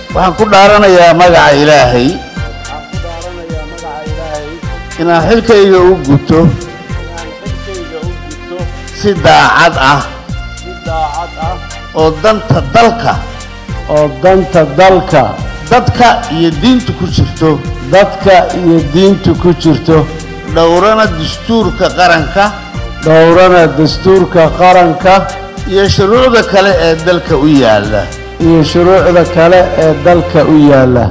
waxaan ku dhaaranayaa magaca ilaahay waxaan ku dhaaranayaa magaca ilaahay inaan xilkayga u guto inaan xilkayga u gudto si daacad ah si daacad ah oo danta dalka oo danta dalka dadka iyo diinta ku jirto dadka iyo diinta ku jirto dhowrana dastuurka qaranka dhowrana dastuurka qaranka iyo shuruucda kale ee dalka u yaalla iyo shuruucda kale ee dalka u yaalla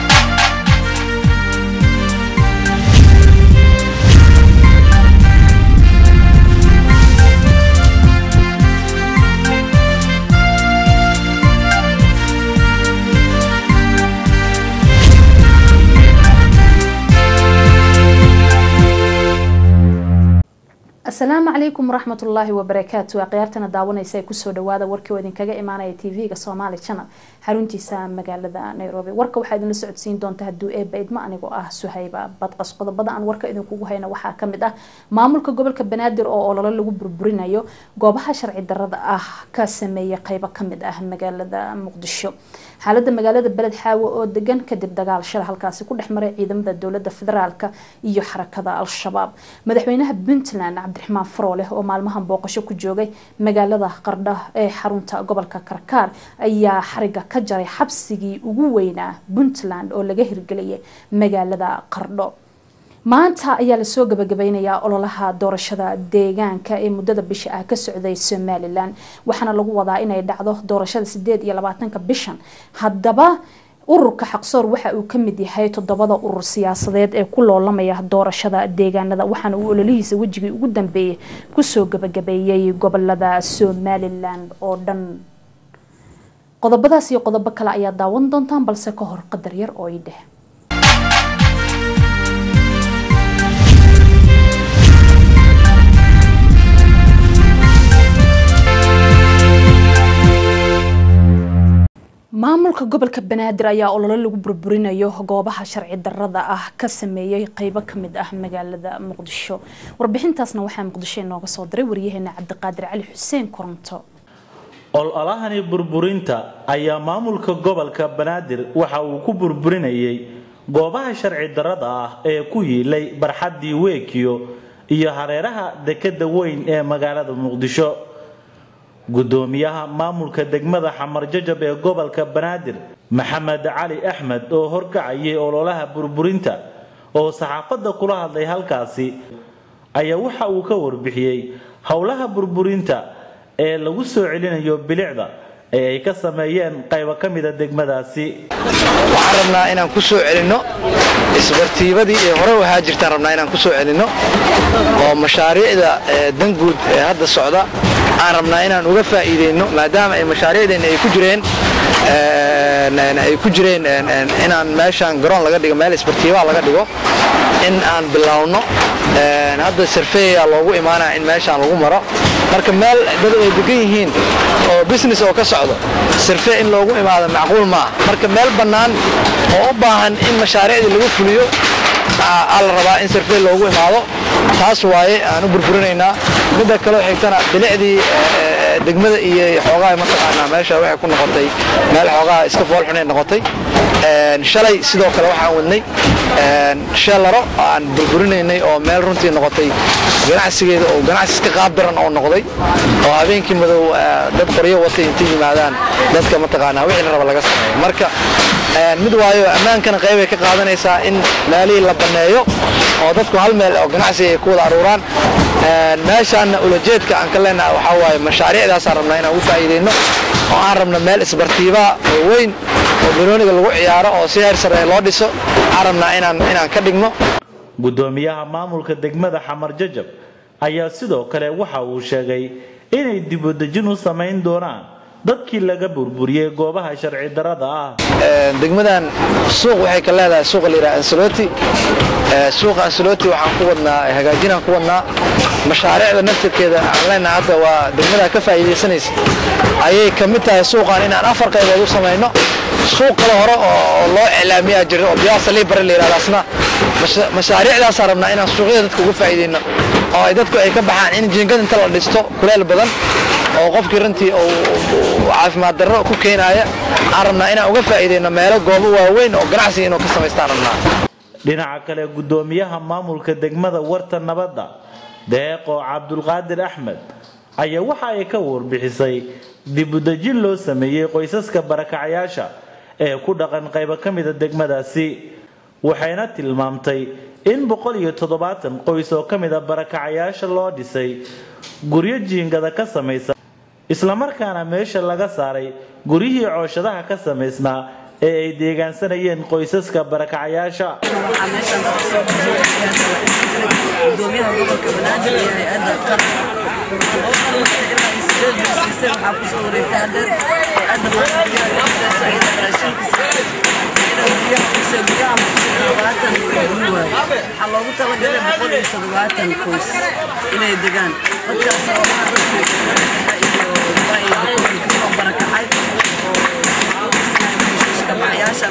asalaamu calaykum waraxmatullaahi wabarakaatu akhyaartana daawanaysa ee kusoo dhawaada warkii oo idinkaga imaanaya tv-ga somaali channel xaruntiisa magaalada nairobi warka waxaa idinla socodsiin doonta hadduu eeba idmo anigoo ah suhayba badqas qodobada aan warka idinkugu hayna waxaa kamid ah maamulka gobolka banaadir oo ololo lagu burburinayo goobaha sharci darada ah ka sameeya qeybo kamid ah magaalada muqdisho xaalada magaalada beled xaawo oo degan kadib dagaal shala halkaasi ku dhex maray ciidamada dowlada federaalka iyo xarakada al-shabaab madaxweynaha puntland cabdiraxmaan farooleh oo maalmahan booqasho ku joogay magaalada qardha ee xarunta gobolka karkaar ayaa xariga ka jaray xabsigii ugu weynaa puntland oo laga hirgeliyay magaalada qardho maanta ayaa lasoo gabagabeynayaa ololaha doorashada deegaanka ee muddada bisha ah ka socday somalilan waxaana lagu wadaa inay dhacdo doorashada sideed iyo labaatanka bishan haddaba ururka xaqsoor waxa uu kamid yahay toddobada urur siyaasadeed ee ku loolamaya doorashada deegaanada waxaana uu ololihiisa wejigii ugu dambeeyay kusoo gabagabeeyey gobolada somalilan oo dhan qodobadaas iyo qodobo kale ayaa daawan doontaan balse ka hor qadar yar oo i dheh maamulka gobolka banaadir ayaa ololo lagu burburinayo goobaha sharci darada ah ka sameeyay qeybo kamid ah magaalada muqdisho warbixintaasna waxaa muqdisho inooga soo diray waryaheena cabdiqaadir cali xuseen koronto ololahani burburinta ayaa maamulka gobolka banaadir waxa uu ku burburinayay goobaha sharci darada ah ee ku yiilay barxaddii weekiyo iyo hareeraha dekada weyn ee magaalada muqdisho gudoomiyaha maamulka degmada xamar jajab ee gobolka banaadir maxamed cali axmed oo horkacayay ololaha burburinta oo saxaafadda kula hadlay halkaasi ayaa waxa uu ka warbixiyey howlaha burburinta ee lagu soo celinayo bilicda ee ay ka sameeyeen qaybo ka mida degmadaasi waxaan rabnaa inaan ku soo celinno isbartiibadii ee hore ahaa jirtaan rabnaa inaan ku soo celinno oo mashaariicda danguud ee hadda socda aan rabnaa inaan uga faa'iidayno maadaama ay mashaariicdeenna ay ku jireen ay ku jireen inaan meeshaan garoon laga dhigo meel isbartiibaha laga dhigo in aan bilowno hadda sarfeeyaa loogu imaanaya in meeshaan lagu maro marka meel dad ay degan yihiin oo business oo ka socdo sarfe in loogu imaado macquul maaha marka meel bannaan oo u baahan in mashaariicdii lagu fuliyo aa la rabaa in sarfe loogu imaado taas waaye aan u burburinaynaa midda kaleo xigtana bilicdii degmada iyo xoogaha mataqaanaa meesha waxay ku noqotay meel xoogaha iska foolxunay noqotay shalay sidoo kale waxaan wadnay sheelaro aan burburinaynay oo meel runtii noqotay ganacsigeeda oo ganacsi iska qaabdaran oo noqday oo habeenkii madow dad qoryo watay intay yimaadaan dadka mataqaanaa wixii la raba laga sameeyo marka mid waayo ammaankana qaybay ka qaadanaysaa in meelihii la banneeyo oo dadku hal meel oo ganacsiga ay ku wada aruuraan meeshaanna ulajeedka aan ka leenaha waxaa waaye mashaariicdaasaan rabnaa inaan ugu faa'iidayno oo aan rabno meel isbartiibaa oo weyn oo banooniga lagu ciyaaro oo si heer sare loo dhiso aan rabnaa inaan inaan ka dhigno gudoomiyaha maamulka degmada xamar jajab ayaa sidoo kale waxa uu sheegay inay dibudejin u samayn doonaan dadkii laga burburiyey goobaha sharci darada ah degmadan suuq waxay ka leedahay suuqa la yidhaha ansaloti suuqa ansaloti waxaan ku wadnaa hagaajinaan ku wadnaa mashaariicda naftirkeeda aan leenahay hadda waa degmada ka faa'iidaysanaysa ayay ka mid tahay suuqan inaan afar qaybood u samayno suuq kale hore oo loo iclaamiyaa jira oo biyaasa liibare la yidhahda asna mashaariicdaasaan rabnaa inaan suuqyada dadka uga faa'iidayno oo ay dadku ay ka baxaan in jiingad inta la dhisto kuleel badan oo qofkii runtii uu caafimaad darro ku keenaaya aan rabnaa inaan uga faa'iidayno meelo goobo waaweyn oo ganacsiga inuu ka samaystaan rabnaa dhinaca kale guddoomiyaha maamulka degmada warta nabadda deeqo cabdulqaadir axmed ayaa waxa ay ka warbixisay dibudejin loo sameeyey qoysaska barakacayaasha ee ku dhaqan qaybo ka mida degmadaasi waxayna tilmaamtay in boqol iyo toddobaatan qoys oo ka mida barakacayaasha loo dhisay guryo jiingada ka samaysan islamarkaana meesha laga saaray guryihii cooshadaha ka samaysnaa ee ay deegaansanayeen qoysaska barakacayaasha waxaa meeshan dadka soo baxay gudoomiyaha gobolka banaadir iyo hay-adda qaran ilaa iyo sideed bil siisay waxaa kusoo wareegtay hadeer hay-adda maanta guryaha dhexdeesa iyada raashinka siisay iyada guryaha kusee guryaha muqdisho toddobaatan guri waaye waxaa loogu talagalay boqol iyo toddobaatan qoys inay degaan dadkaas oo ah dadkii iyo waa iyo dadkii kusoo barakacay oo kabacayaasha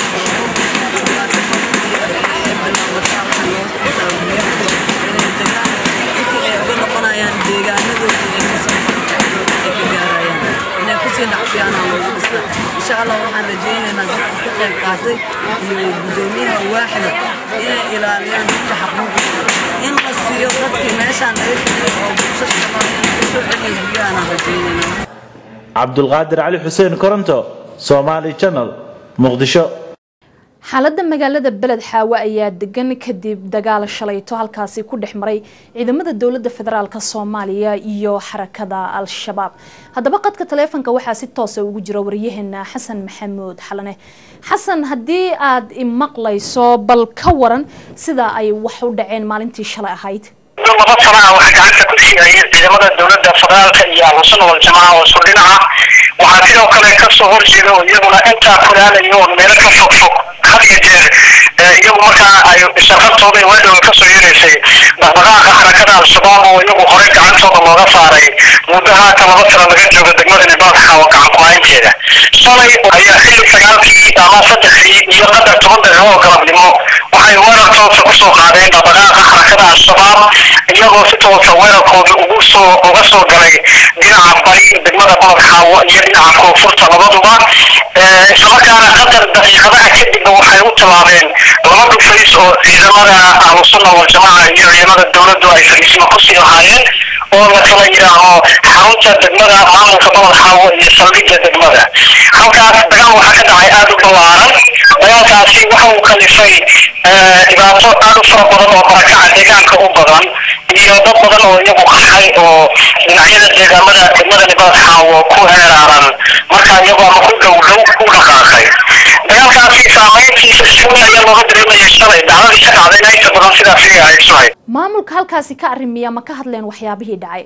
noqonayaan deegaanadooda ay kasoo ay ka gaarayaan inay kusii dhacfiyaana loogu dhistaa insha allah waxaan rajaynaynaa dadka ka qayb qaatay iyo guddoomiyaha waaxda inay ilaaliyaan dadka xaquuqdooda in la siiyo dadkii meeshaan laga keliyo oo bulshada qabaan in kasoo celiyo guryahaan rajaynaynaa cabdulqaadir cali xuseen koronto somaali channel muqdisho xaaladda magaalada beled xaawe ayaa degan kadib dagaal shalayto halkaasi ku dhex maray ciidamada dowladda federaalk soomaaliya iyo xarakada al-shabaab haddaba qadka taleefonka waxaa si toosa ugu jira waryaheena xasan maxamuud xalane xasan haddii aad imaqlayso bal ka waran sida ay wax u dhaceen maalintii shalay ahayd laba sana ah waxaa gacanta ku siiyay ciidamada dowladda federaalka iyo ahlusunna waljamaca oo isku dhinaca waxaa sidoo kale kasoo horjeeda oo iyaguna intaa kulaalayo oo meelo ka fog fog had iyo jeer iyagu markaa ay shaqartooda weedhowa kasoo yeeraysay dhaqdhaqaaqa xarakada al-shabaab oo iyagu horey gacantooda looga saaray muddo haata laba sano laga joogo degmada nibaadka oo gacan ku-haynteeda shalay ayaa xilli sagaalkii ama saddexdii iyo qadar toban daqiiqo oo galabnimo waxay weerar toosa kusoo qaadeen dhaqdhaqaaqa xarakada al-shabaab iyagoo si toosa weerarkooda ugu soo uga soo galay dhinaca bari degmada balad xaawo iyo dhinaca koonfurta labaduba islamarkaana qadar daqiiqadaha kadibna waxay u tilaabeen laba dhufays oo ciidamada ahlusunna waljamaca iyo ciidamada dowladdu ay fariisima kusii lahaayeen oo la kala yidhaaho xarunta degmada maamulka balad xaawo iyo saldhigga degmada halkaas dagaal waxaa ka dhacay aada u ballaaran dagaalkaasi waxa uu kalifay dhibaato aada u fara badan oo barakaca deegaanka u badan iyo dad badan oo iyagu qaxay oo dhinacyada deegaamada degmada nibaad xaawo ku heeraaran markaa iyagoo ama ku dhow dhow u dhaqaaqay dagaalkaasi saameyntiisa si weyn ayaa looga dareemayay shalay dhacdadii ka dhacdayna inta badan sidaas ayay ahayd shalay maamulka halkaasi ka arrimiya ma ka hadleen waxyaabihii dhacay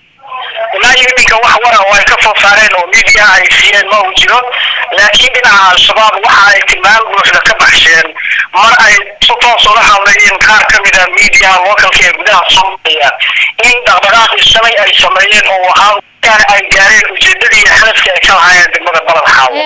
ilaa iyo iminka wax wara oo ay ka soo saareen oo media ay siiyeen ma uu jiro laakiin dhinaca al-shabaab waxa ay tilmaam buuxda ka baxsheen mar ay si toos ula hadlayeen qaar ka mid a media localka ee gudaha soomaaliya in dhaqdhaqaaqii shalay ay sameeyeen oo ahaa ay gaareen ujeedadii iyo hadafkii ay ka lahaayeen degmada balad xaawo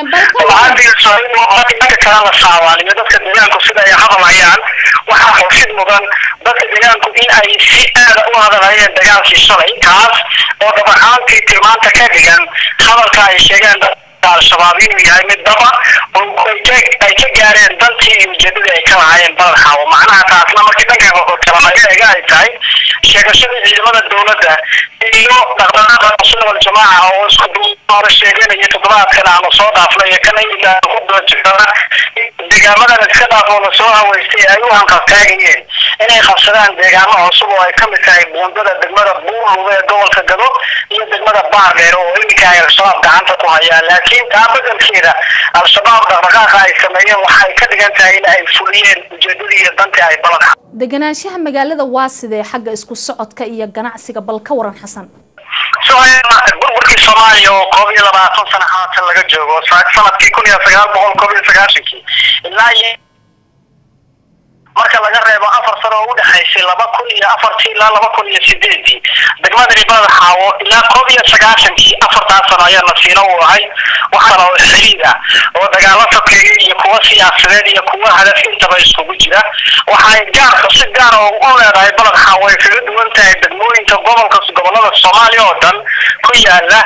dadka kale la saabaaliyo dadka deegaanku sida ay hadalhayaan waxaa xorshid mudan dadka deegaanku in ay si aada u hadalhayeen dagaalkii shalay kaas oo dhabacaantii tilmaanta ka dhigan hadalka ay sheegeen al-shabaab inuu yahay mid daba oo ay ka gaareen dantii iyo ujeedadii ay ka lahaayeen balad xaawo macnaha taasna markii dhanka kale laga eega ay tahay sheegashadii ciidamada dowladda iyo dhaqdhaqaaqa sunna waljamaaca oo isku hore sheeganaya toddobaadkan aanu soo dhaafnay iyo kana deegaamadan iska dhaaf oo lasoo haweystay ay u hanqaltaagayeen inay qabsadaan deegaamo cusub oo ay ka mid tahay buundada degmada buurluga ee gobolka gado iyo degmada baardheer oo iminka ay al-shabaab gacanta ku hayaan laakiin taa bedelkeeda al-shabaab dhaqdhaqaaqa ay sameeyeen waxay ka dhigan tahay in ay fuliyeen ujeedadii iyo dantii ay balan deganaanshaha magaalada waa sidee xagga isku socodka iyo ganacsiga bal ka waran xasan burburkii soomaaliya oo koob iyo labaatan sano haatan laga joogo sanadkii kun iyo sagaal boqol koob iyo sagaashankii ilaa iyo marka laga reebo afar sano oo udhexaysay laba kun iyo afartii ilaa laba kun iyo sideedii degmada nibada xaawo ilaa koob iyo sagaashankii afartaas sano ayaa nasiino u ahay waxaana oo xiriir ah oo dagaalo sokeeya iyo kuwa siyaasadeed iyo kuwa hadaf intaba iskugu jira waxay gaarka si gaara u leedahay baladxa way kaga duwan tahay degmooyinka gobolka gobolada soomaaliya oo dhan ku yaala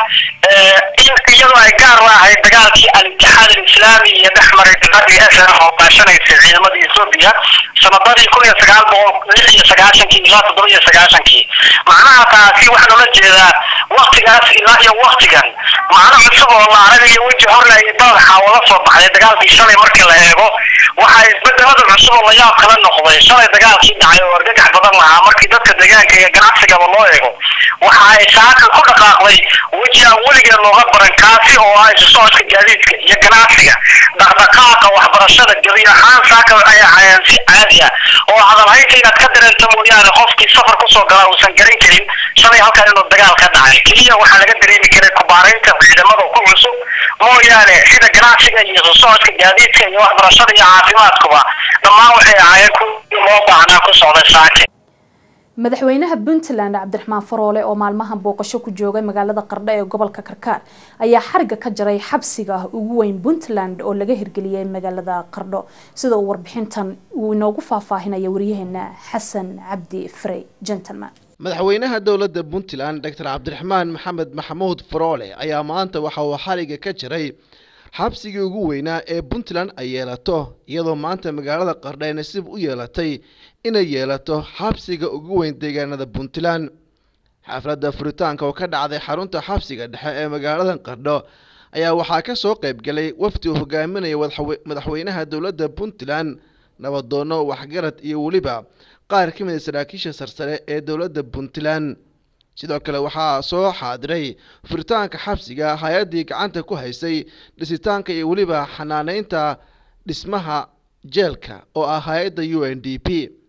in iyadoo ay gaar laahay dagaalkii al-itixaad alislaami iyo dhex maray dowladii sn oo baashanaysay ciidamada ethoobia sanadadii kun iyo sagaal boqol lix iyo sagaashankii ilaa toddoba iyo sagaashankii macnaha taasi waxaan ula jeedaa waktigaas ilaa iyo waktigan macno cusub oo la aragayo weji horle iyo baladxa oo la soo baxday dagaalkii shalay markii la eego waxaa isbedelada cusub oo layaab kala noqday shalay dagaalkii dhacay oo argagax badan lahaa markii dadka deegaanka iyo ganacsigaba loo eego waxa ay saaka ku dhaqaaqday weji aan weligeed looga baran kaasi oo ah isu socodka gaadiidka iyo ganacsiga dhaqdhaqaaqa waxbarashada gebi ahaan saaka ay ahayeen si caadi ah oo hadalhaynta inaad ka dareento mooyaane qofkii safar kusoo galaa uusan garan karin shalay halkan inuu dagaal ka dhacay keliya waxaa laga dareemi karay kubaaraynta ciidamada ku cusub mooyaane sida ganacsiga iyo isu socodka gaadiidka iyo waxbarashada iyo caafimaadkuba dhammaan waxay ahaayeen kuwii loo baahnaa ku socday saake madaxweynaha puntland cabdiraxmaan faroole oo maalmahan booqasho ku joogay magaalada qardho ee gobolka karkaar ayaa xariga ka jaray xabsiga ugu weyn puntland oo laga hirgeliyay magaalada qardho sida uu warbixintan uu inoogu faahfaahinaya waryaheena xasan cabdi frey gentleman madaxweynaha dowladda puntland doctor cabdiraxmaan maxamed maxamuud faroole ayaa maanta waxa uu xariga ka jiray xabsigii ugu weynaa ee puntland ay yeelato iyadoo maanta magaalada qardho ay nasiib u yeelatay inay yeelato xabsiga ugu weyn deegaanada puntland xafladda furitaanka oo ka dhacday xarunta xabsiga dhexe ee magaalada qardho ayaa waxaa ka soo qayb galay wafdi uu hogaaminaya madaxweynaha dowladda puntland nabadoono waxgarad iyo weliba qaar ka mid a saraakiisha sarsare ee dowladda puntland sidoo kale waxaa soo xaadiray furitaanka xabsiga hay-addii gacanta ku haysay dhisitaanka iyo weliba xanaaneynta dhismaha jeelka oo ah hay-adda u n d p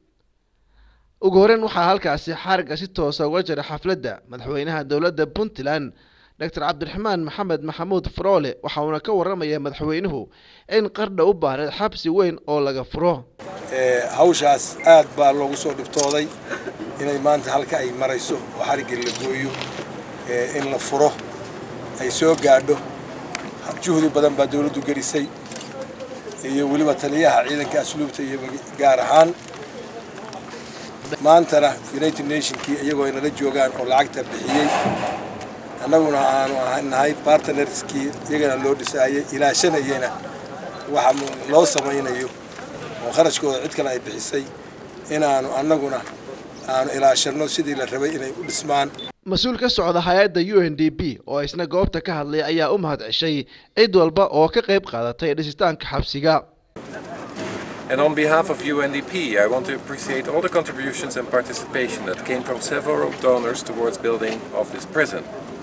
ugu horeyn waxaa halkaasi xariga si toosa uga jira xafladda madaxweynaha dowladda puntland doctor cabdiraxmaan maxamed maxamuud faroole waxa uuna ka waramaya madaxweynuhu in qardha u baahneed xabsi weyn oo laga furo hawshaas aad baa loogu soo dhibtooday inay maanta halka ay marayso oo xariggii la gooyo in la furo ay soo gaadho juhdi badan baa dowladdu gelisay iyo weliba taliyaha ciidanka asluubta iyo gaar ahaan maantana united nationkii iyagoo ay nala joogaan oo lacagta bixiyey annaguna aanu nahay bartnerskii iyagana loo dhisaayay ilaashanayena waxa loo samaynayo oo kharashkooda cid kale ay bixisay inaanu annaguna aanu ilaashanno sidii la rabay inay u dhismaan mas-uul ka socda hay-adda u n d p oo isna goobta ka hadlay ayaa u mahad ceshay cid walba oo ka qayb qaadatay dhisitaanka xabsiga And on behalf of UNDP, I want to appreciate all the contributions and participation that came from several donors towards building of this prison.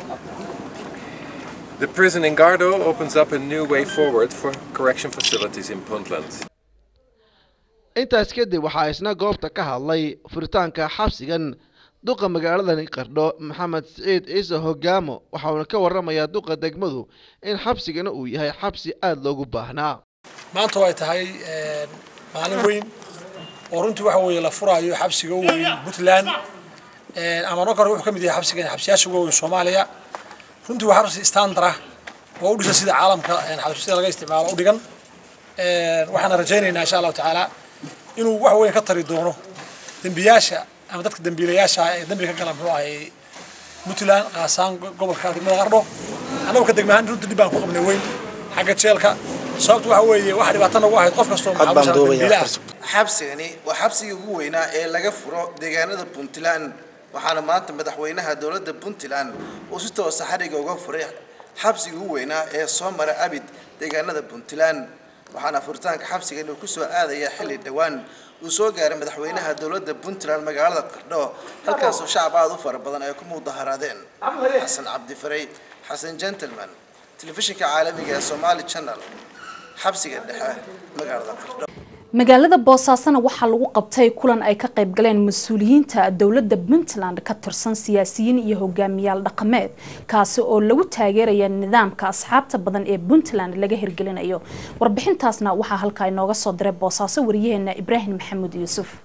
The prison in Gardo opens up a new way forward for correction facilities in Puntland. intaas kadib waxaa isna goobta ka hadlay furitaanka xabsigan duqa magaaladani qardho maxamed siciid ciise hogaamo waxauna ka waramayaa duqa degmadu in xabsigana uu yahay xabsi aada loogu baahnaa maanta ay tahay maalin weyn oo runtii waxa weeye la furaayo xabsiga u weyn puntland ama marka hore wuxuu ka mid yahay xabsigan xabsiyaasha ugu weyn soomaaliya runtii waa xabsi standard ah oo u dhisan sida caalamka xabsiyada laga isticmaalo u dhigan waxaana rajaynaynaa insha allahu tacaala inuu wax weyn ka tari doono dembiyaasha ama dadka dembiilayaasha ee dembiga ka gala muxuu ahay puntland qaasaan gobolka degmada qardho annagu ka degmahaan runtii dhib baan ku qabnay weyn xagga jeelka sababtu waxa weeye waxa dhibaato nagu ahayd qof kastoo maxaabiila xabsigani waa xabsigii ugu weynaa ee laga furo deegaanada puntland waxaana maanta madaxweynaha dowladda puntland uu si toosa xariga uga furay xabsigii ugu weynaa ee soo mara abid deegaanada puntland waxaana furitaanka xabsigan uu kusoo aadaya xilli dhowaan uu soo gaaray madaxweynaha dowladda puntland magaalada qardho halkaasoo shacab aada u fara badan ay ku mudaharaadeen xasan cabdifaray xasan gentleman telefishinka caalamiga ee somali channel xabsiga dhexe magaalada qardho magaalada boosaasana waxaa lagu qabtay kulan ay ka qayb galeen mas-uuliyiinta dowladda puntland ka tirsan siyaasiyiin iyo hogaamiyaal dhaqameed kaasi oo lagu taageeraya nidaamka asxaabta badan ee puntland laga hirgelinayo warbixintaasna waxaa halkaa inooga soo diray boosaaso wariyaheena ibraahim maxamuud yuusuf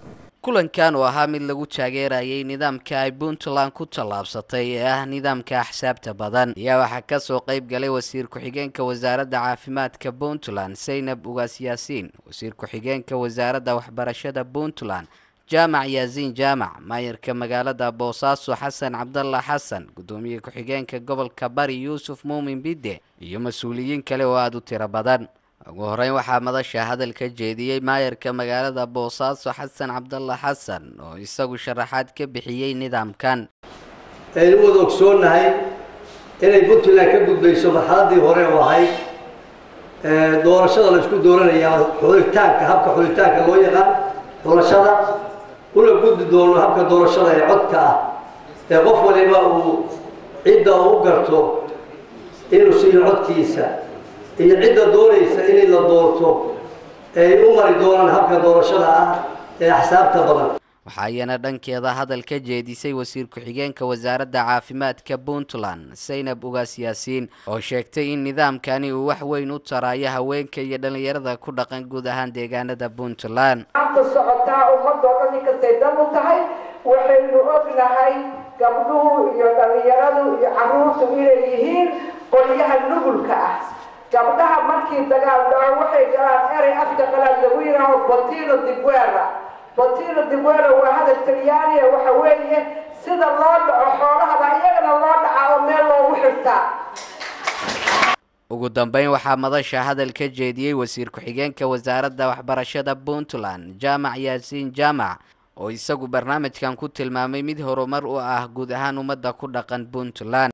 kulankan oo ahaa mid lagu taageerayay nidaamka ay puntland ku tallaabsatay ee ah nidaamka axsaabta badan ayaa waxaa kasoo qayb galay wasiir ku-xigeenka wasaaradda caafimaadka puntland saynab ugaas yaasiin wasiir ku-xigeenka wasaaradda waxbarashada puntland jaamac yaasiin jaamac maayarka magaalada boosaaso xasan cabdalla xasan guddoomiye ku-xigeenka gobolka bari yuusuf muumin bidde iyo mas-uuliyiin kale oo aada u tiro badan ugu horeyn waxaa madasha hadal ka jeediyey maayarka magaalada boosaaso xasan cabdalla xasan oo isagu sharaxaad ka bixiyey nidaamkan aynu wada ogsoonnahay inay puntland ka gudbayso marxaladii hore oo ahayd doorashada la isku dooranayaa xulitaanka habka xulitaanka loo yaqaan doorashada una gudbi doono habka doorashada ee codka ah ee qof waliba uu cidda u garto inuu siiyo codkiisa iyo cidda doonaysa inay la doorto ay u mari doonaan habka doorashada ah ee axsaabta badan waxaa iyana dhankeeda hadal ka jeedisay wasiir ku-xigeenka wasaaradda caafimaadka puntland saynab ugaas yaasiin oo sheegtay in nidaamkani uu wax weyn u taraayo haweenka iyo dhallinyarada ku dhaqan guud ahaan deegaanada puntland maanta socotaa ummadoo dhan inkastay dan u tahay waxaynu ognahay gabdhuhu iyo dhallinyaradu iyo carruurtu inay yihiin qolyaha nugulka ah gabdhaha markii dagaal dhaco waxay galaan erey afka qalaad lagu yidhaaho botino diguera botino diguera waa hadal talyaaniya waxa weeye sida loo dhaco xoolahaba iyagana loo dhacaa oo meel loogu xirtaa ugu dambeyn waxaa madasha hadal ka jeediyey wasiir ku-xigeenka wasaaradda waxbarashada puntland jaamac yaasiin jaamac oo isagu barnaamijkan ku tilmaamay mid horumar u ah guud ahaan ummadda ku dhaqan puntland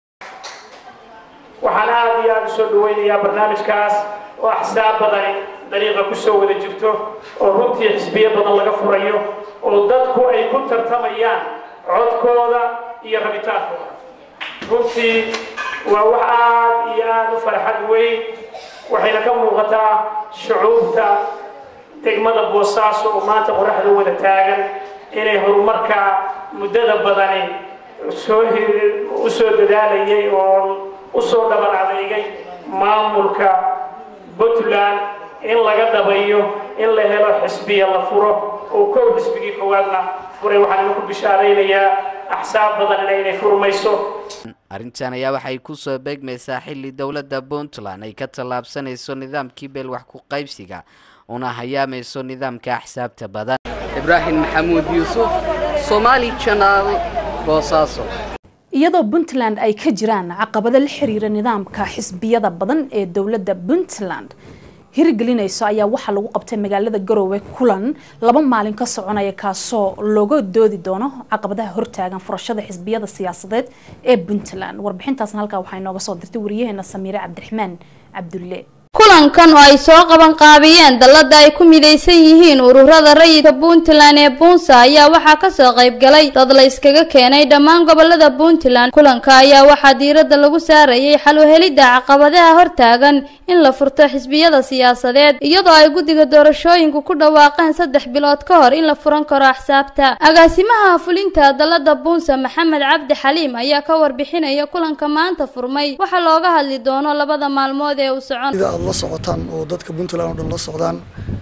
waxaan aada iyo aada usoo dhaweynayaa barnaamijkaas oo axsaab badani dariiqa kusoo wada jirto oo runtii xisbiyo badan laga furayo oo dadku ay ku tartamayaan codkooda iyo rabitaankooda runtii waa wax aada iyo aada u farxad weyn waxayna ka muuqataa shucuubta degmada boosaaso oo maanta qoraxda wada taagan inay horumarka muddada badani soo u soo dadaalayay oo usoo dhaban adeegay maamulka puntland in laga dhabayo in la helo xisbiya la furo oo kow xisbigii koowaadna furay waxaan idinku bishaaraynayaa axsaab badanina inay furmayso arrintan ayaa waxay kusoo beegmaysaa xilli dowladda puntland ay ka tallaabsanayso nidaamkii beel wax ku qaybsiga una hayaamayso nidaamka axsaabta badan ibraahim maxamuud yuusuf somaali janaal boosaaso iyadoo puntland ay ka jiraan caqabado la xiriira nidaamka xisbiyada badan ee dowladda puntland hirgelinayso ayaa waxaa lagu qabtay magaalada garoowe kulan laba maalin ka soconaya kaasoo looga doodi doono caqabadaha hortaagan furashada xisbiyada siyaasadeed ee puntland warbixintaasna halkaa waxaa inooga soo dirtay wariyaheena samiire cabdiraxmaan cabdulle kulankan oo ay soo qaban qaabiyeen dallada ay ku midaysan yihiin ururada rayidka puntland ee buunsa ayaa waxaa kasoo qayb galay dad la iskaga keenay dhammaan gobolada puntland kulanka ayaa waxaa diiradda lagu saarayay xal u helidda caqabadaha hortaagan in la furto xisbiyada siyaasadeed iyadoo ay guddiga doorashooyinku ku dhawaaqeen saddex bilood ka hor in la furan karo axsaabta agaasimaha fulinta dallada buunsa maxamed cabdi xaliim ayaa ka warbixinaya kulanka maanta furmay waxaa looga hadli doono labada maalmood ee uu socon aad la socotaan oo dadka puntland oo dhan la socdaan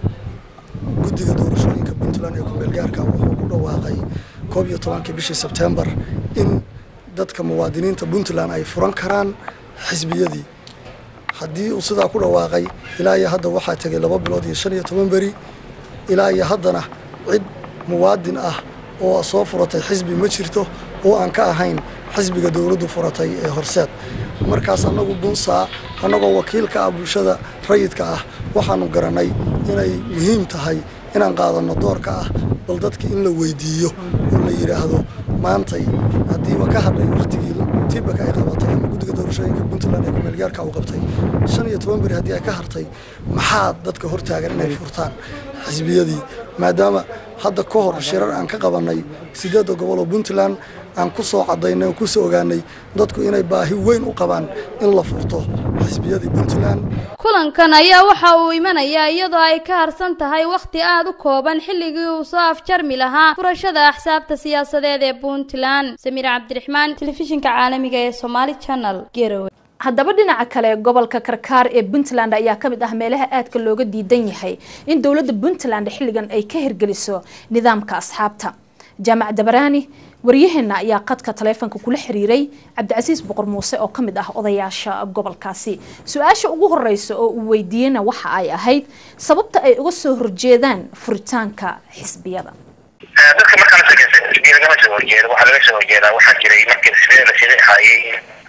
guddiga doorashooyinka puntland ee kumeelgaarka wuxuu ku dhawaaqay koob iyo tobankii bishii sebtembar in dadka muwaadiniinta puntland ay furan karaan xisbiyadii haddii uu sidaa ku dhawaaqay ilaa iyo hadda waxaa tegay laba bilood iyo shan iyo toban beri ilaa iyo haddana cid muwaadin ah oo soo furatay xisbi ma jirto oo aan ka ahayn xisbiga dowladdu furatay ee horseed markaas annagu bunsaa annagoo wakiilka ah bulshada rayidka ah waxaanu garanay inay muhiim tahay inaan qaadanno doorka ah bal dadka in la weydiiyo oo la yidhaahdo maantay haddiiba ka hadhay wakhtigii tibaka ay qabatay ama guddiga doorashooyinka puntland ee kumeelgaarka uu qabtay shan iyo toban beri haddii ay ka hartay maxaa dadka hortaagan inay furtaan xisbiyadii maadaama hadda ka hor shirar aan ka qabannay sideedda gobol oo puntland aan ku soo cadaynay oo kusoo ogaanay dadku inay baahi weyn u qabaan in la furto xisbiyadii puntland kulankan ayaa waxa uu imanayaa iyadoo ay ka harsan tahay wakhti aada u kooban xilligii uu soo afjarmi lahaa furashada axsaabta siyaasadeed ee puntland samiir cabdiraxmaan telefishinka caalamiga ee somaali channel garowe haddaba dhinaca kale gobolka karkaar ee puntland ayaa kamid ah meelaha aadka looga diidan yahay in dowladda puntland xilligan ay ka hirgeliso nidaamka asxaabta jaamac dabaraani waryaheena ayaa qadka taleefonka kula xiriiray cabdicasiis boqor muuse oo kamid ah odayaasha gobolkaasi su-aasha ugu horeysa oo uu weydiiyeyna waxa ay ahayd sababta ay uga soo horjeedaan furitaanka xisbiyada dadka markaan sheekaysa xisbiya lagama soo horjeedo waxaa laga soo horjeedaa waxaa jiray markii xisbiyada la shirixayay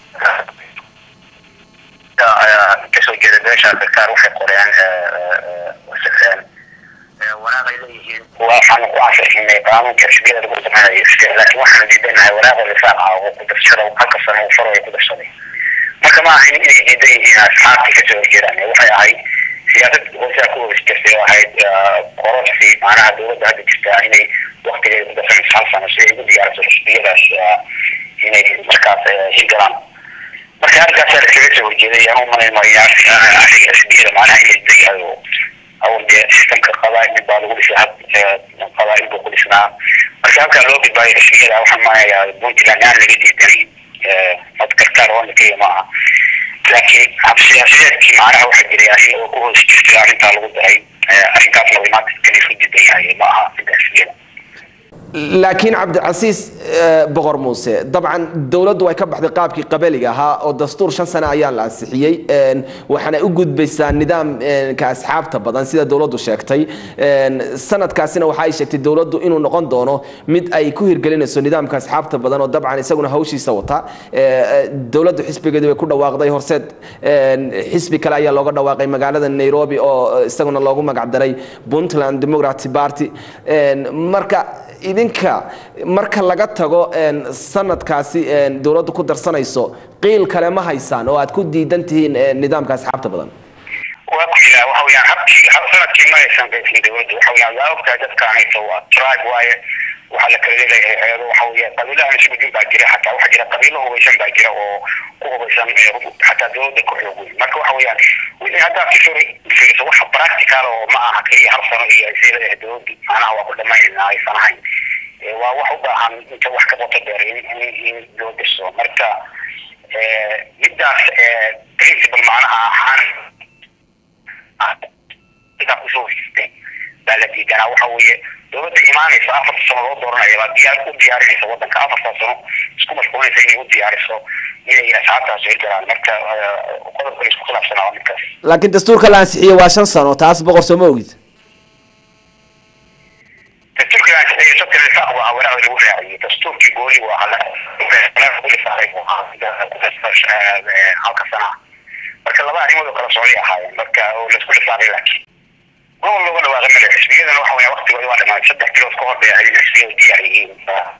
kasoo jeeda beesha karkaar waxay qoreen waraaqay leeyihiin waxaan ku ansixinay qaanuunka xisbiyada lagu sameynayo xisbiya laakiin waxaan diidanahay waraaqa lisaaq ah oo ku darsada halka sano uu faro ay ku darsaday marka ma ahayn inay diidan yihiin asxaabtii kasoo horjeedaan waxay ahayd siyaasad hoosaa ku hoos jirtay oo ahayd kororsi macnaha dowladda hadda jirtaa inay waktigeeda ku darsanayso hal sano si ay ugu diyaariso xisbiyadaas inay markaas hirgalaan marka halkaasaa laskaga soo horjeeday aan u malaynayo ariga xisbiyada macnaha inay dayahay oo awal dee sistamka qabaa'il baa lagu dhisay qabaa'il buu ku dhisnaa marka halkaa loo gudbaayo xisbiyada waxaan maanayaa puntland aan laga diidanay mad karkaar oo keliya ma aha laakiin siyaasiyeedkii macnaha waxaa jiray arrin oo ku hoos jirtay arrintaa lagu daray arrinkaasna way maanta kani isku diidan yahay ma aha midda xisbiyada laakiin cabdicasiis boqor muuse dabcan dowladdu way ka baxday qaabkii qabaliga ahaa oo dastuur shan sane ayaa la ansixiyey waxaana u gudbaysaa nidaamka asxaabta badan sida dowladdu sheegtay sanadkaasina waxa ay sheegtay dowladdu inuu noqon doono mid ay ku hirgelinayso nidaamka asxaabta badan oo dabcan isaguna hawshiisa wata dowladdu xisbigeedu way ku dhawaaqday horseed xisbi kale ayaa looga dhawaaqay magaalada nairobi oo isaguna loogu magacdaray puntland democratic party marka idinka marka laga tago sanadkaasi dowladdu ku darsanayso qiil kale ma haysaan oo aad ku diidan tihiin nidaamka asxaabta badan waa ku jiraa waxa weeyaan habkii hab sanadkii ma aysan qaysin dowladdu waxa weeyaan waa ogtahay dadkaan haysa waa tribe waaye waxaa la kala leeyahay hayado waxa weeye qabiilahan isugu jir baa jira xataa waxaa jira qabiilo hubaysan baa jira oo ku hubaysan xataa dowladda ku xoog weyn marka waxa weeyaan wixii haddaad si furi fiiriso waxa practical oo ma aha keliya hal sano iyo ay sii leedahay dowladdu macnaha waa ku dhamaynayna aysan ahayn waa wax u baahan inta wax ka qoto dheer in in loo dirso marka middaas principle macnaha ahaan sidaa kusoo hesistay baa la diidanaa waxa weeye dowladda imaanaysa afarta sano loo dooranaya baa diyaar u diyaarinaysa waddanka afartaa sano isku mashquulinaysa inay u diyaariso inay asxaabtaas hirgalaan marka qodobka la isku khilaafsanaa waa midkaas laakiin dastuurka la ansixiyey waa shan sano taas boqor soo ma ogid dastuurkii aan saxiyo sabta lisaaq waa waraaqda lagu raaciyey dastuurkii gooli waa hala ku lisaaray halka sana marka laba arrimood oo kala socday ahaayeen marka oo laisku lisaaray laakiin gobol looga dhawaaqay male xisbiyadana waxa weya waktigooda waa dhamaaday saddex bilood ka hor bay ahayd in xisbiyadu diyaar yihiin